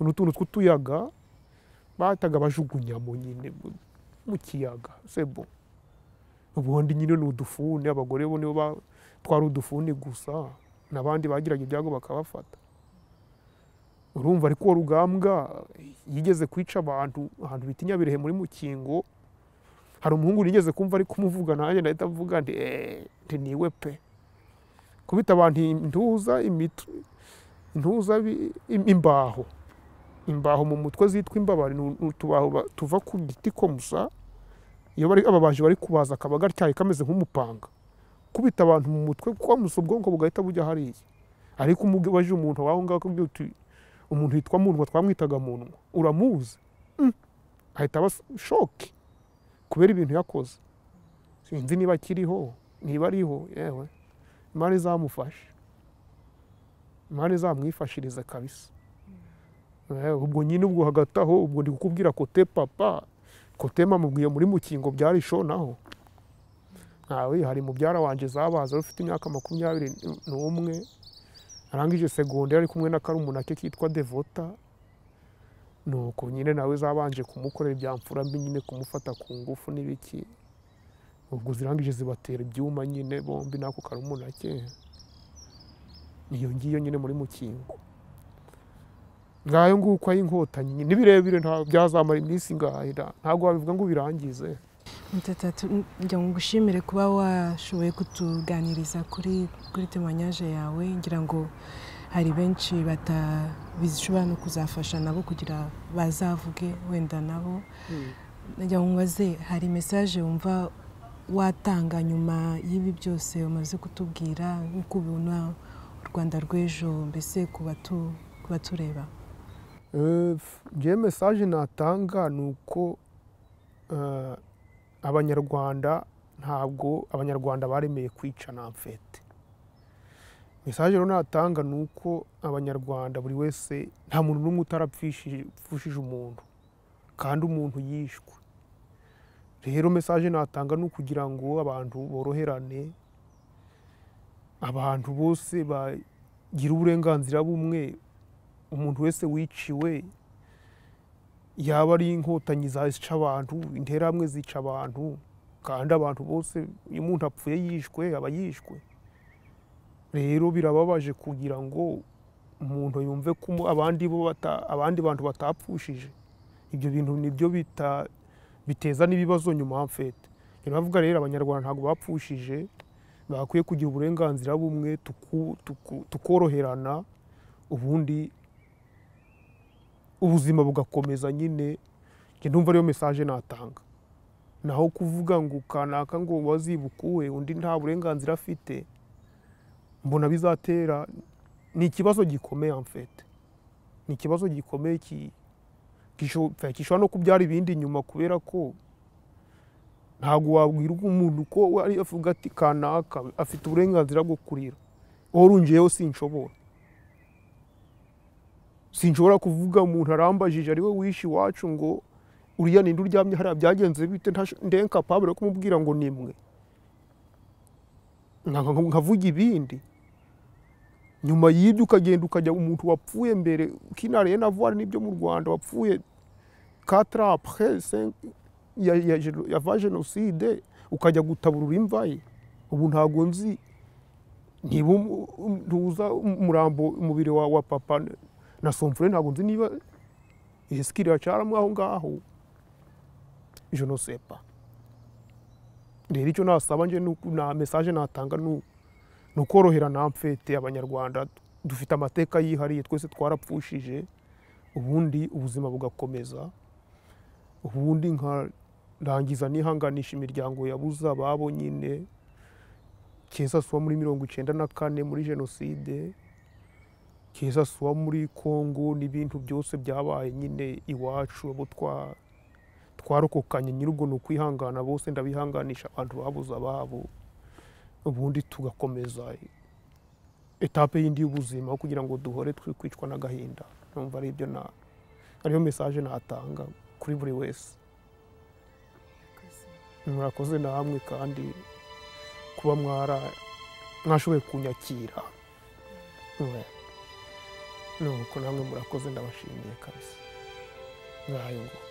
utuntu tw'utuyaga bahitaga bajugunyamo nyine mu kiyaga sebo ubundi nyine ni udufuni abagore bo nibo batwara udufuni gusa n'abandi bagiraga ibyago bakabafata urumva ariko uwo rugambwa yigeze kwica abantu ahantu bita inyabirehe muri mukingo hari umuhungu nigeze kumva ari kumuvuga nanjye ndahita mvuga nti eee niwe pe kubita abantu intuza imitwe intuza imbaho imbaho mu mutwe zitwa imbabari ni utubaho tuva ku giti komusa iyo bari ababaji bari kubaza akaba gatyaye kameze nk'umupanga kubita abantu mu mutwe kwamusa ubwonko bugahita bujya hariya ariko umubaje umuntu waho ngaho akubwira uti umuntu yitwa munwa twamwitaga munwa uramuzi ahita aba shoke kubera ibintu yakoze sinzi niba akiriho niba ariho yewe imana izamufashe imana izamwifashirize kabisa ubwo nyine ubwo hagati aho ubwo ndi kukubwira kote papa kote mamubwiye muri mukingo byari shonaho ntawe hari mubyara wanjye zabaza ufite imyaka makumyabiri n'umwe arangije segonderi ari kumwe na karumuna ke kitwa devota nuko nyine nawe zabanje kumukorera ibya mfura mbi nyine kumufata ku ngufu n'ibiki ubwo zirangije zibatera ibyuma nyine bombi n'ako karumuna ke iyo ngiyo nyine muri mukingo ngayo nguko ay'inkotanyi ni birebire nta byazamara iminsi ngahe ntabwo wabivuga ngo ubirangize ngira ngo ngushimire kuba washoboye kutuganiriza kuri kuri temanyaje yawe ngira ngo hari benshi batabishobora no kuzafasha nabo kugira bazavuge wenda nabo ngira ngo mbaze hari mesaje wumva watanga nyuma y'ibi byose umaze kutubwira nk'uko ubona u rwanda rw'ejo mbese ku batureba ngewe mesaje natanga ni uko abanyarwanda ntabwo abanyarwanda baremeye kwica na mfete mesaje rero natanga ni uko abanyarwanda buri wese nta muntu n'umwe utarapfushije umuntu kandi umuntu yishwe rero mesaje natanga ni ukugira ngo abantu boroherane abantu bose bagire uburenganzira bumwe umuntu wese wiciwe yaba ari inkotanyi zica abantu interahamwe zica abantu kandi abantu bose iyo umuntu apfuye yishwe aba yishwe rero birababaje kugira ngo umuntu yumve ko abandi abandi bantu batapfushije ibyo bintu nibyo biteza n'ibibazo nyuma mfete rero bavuga rero abanyarwanda ntabwo bapfushije bakwiye kugira uburenganzira bumwe tukoroherana ubundi ubuzima bugakomeza nyine ndumva ariyo mesaje natanga naho kuvuga ngo kanaka ngo wazibukuwe undi nta burenganzira afite mbona bizatera ni ikibazo gikomeye amfete ni ikibazo gikomeye gishobora no kubyara ibindi nyuma kubera ko ntabwo wabwira umuntu ko ari avuga ati kanaka afite uburenganzira bwo kurira orungeyeho sinshobora sinshobora kuvuga umuntu arambajije ari we wishe iwacu ngo uriya ninde uryamye hariya byagenze bite ndenka paburo kumubwira ngo ni imwe nkavuga ibindi nyuma y'ibyo ukagenda ukajya umuntu wapfuye mbere kinariye na vuwari n'ibyo mu rwanda wapfuye katrapre yava jenoside ukajya gutaburura imva ye ubu ntabwo nzi niba ntuza umurambo umubiri wa papa na somfure ntabwo nzi niba esikiri yacaramo aho ngaho jenosepa rero icyo nasaba nje na mesaje natanga ni ukorohera na mfete abanyarwanda dufite amateka yihariye twese twarapfushije ubundi ubuzima bugakomeza ubundi nkarangiza nihanganisha imiryango yabuze ababo nyine keza suba muri mirongo icyenda na kane muri jenoside keza suwa muri kongo n'ibintu byose byabaye nyine iwacu abo twa twarokokanye nyir'ubwo ni ukwihangana bose ndabihanganisha abantu babuze ababo ubundi tugakomeza etape y'indi y'ubuzima aho kugira ngo duhore twe kwicwa n'agahinda numva ari ibyo na ariyo mesaje natanga kuri buri wese murakoze namwe kandi kuba mwara mwashoboye kunyakira nuko namwe murakoze ndabashimiye kabisa ngayo ngo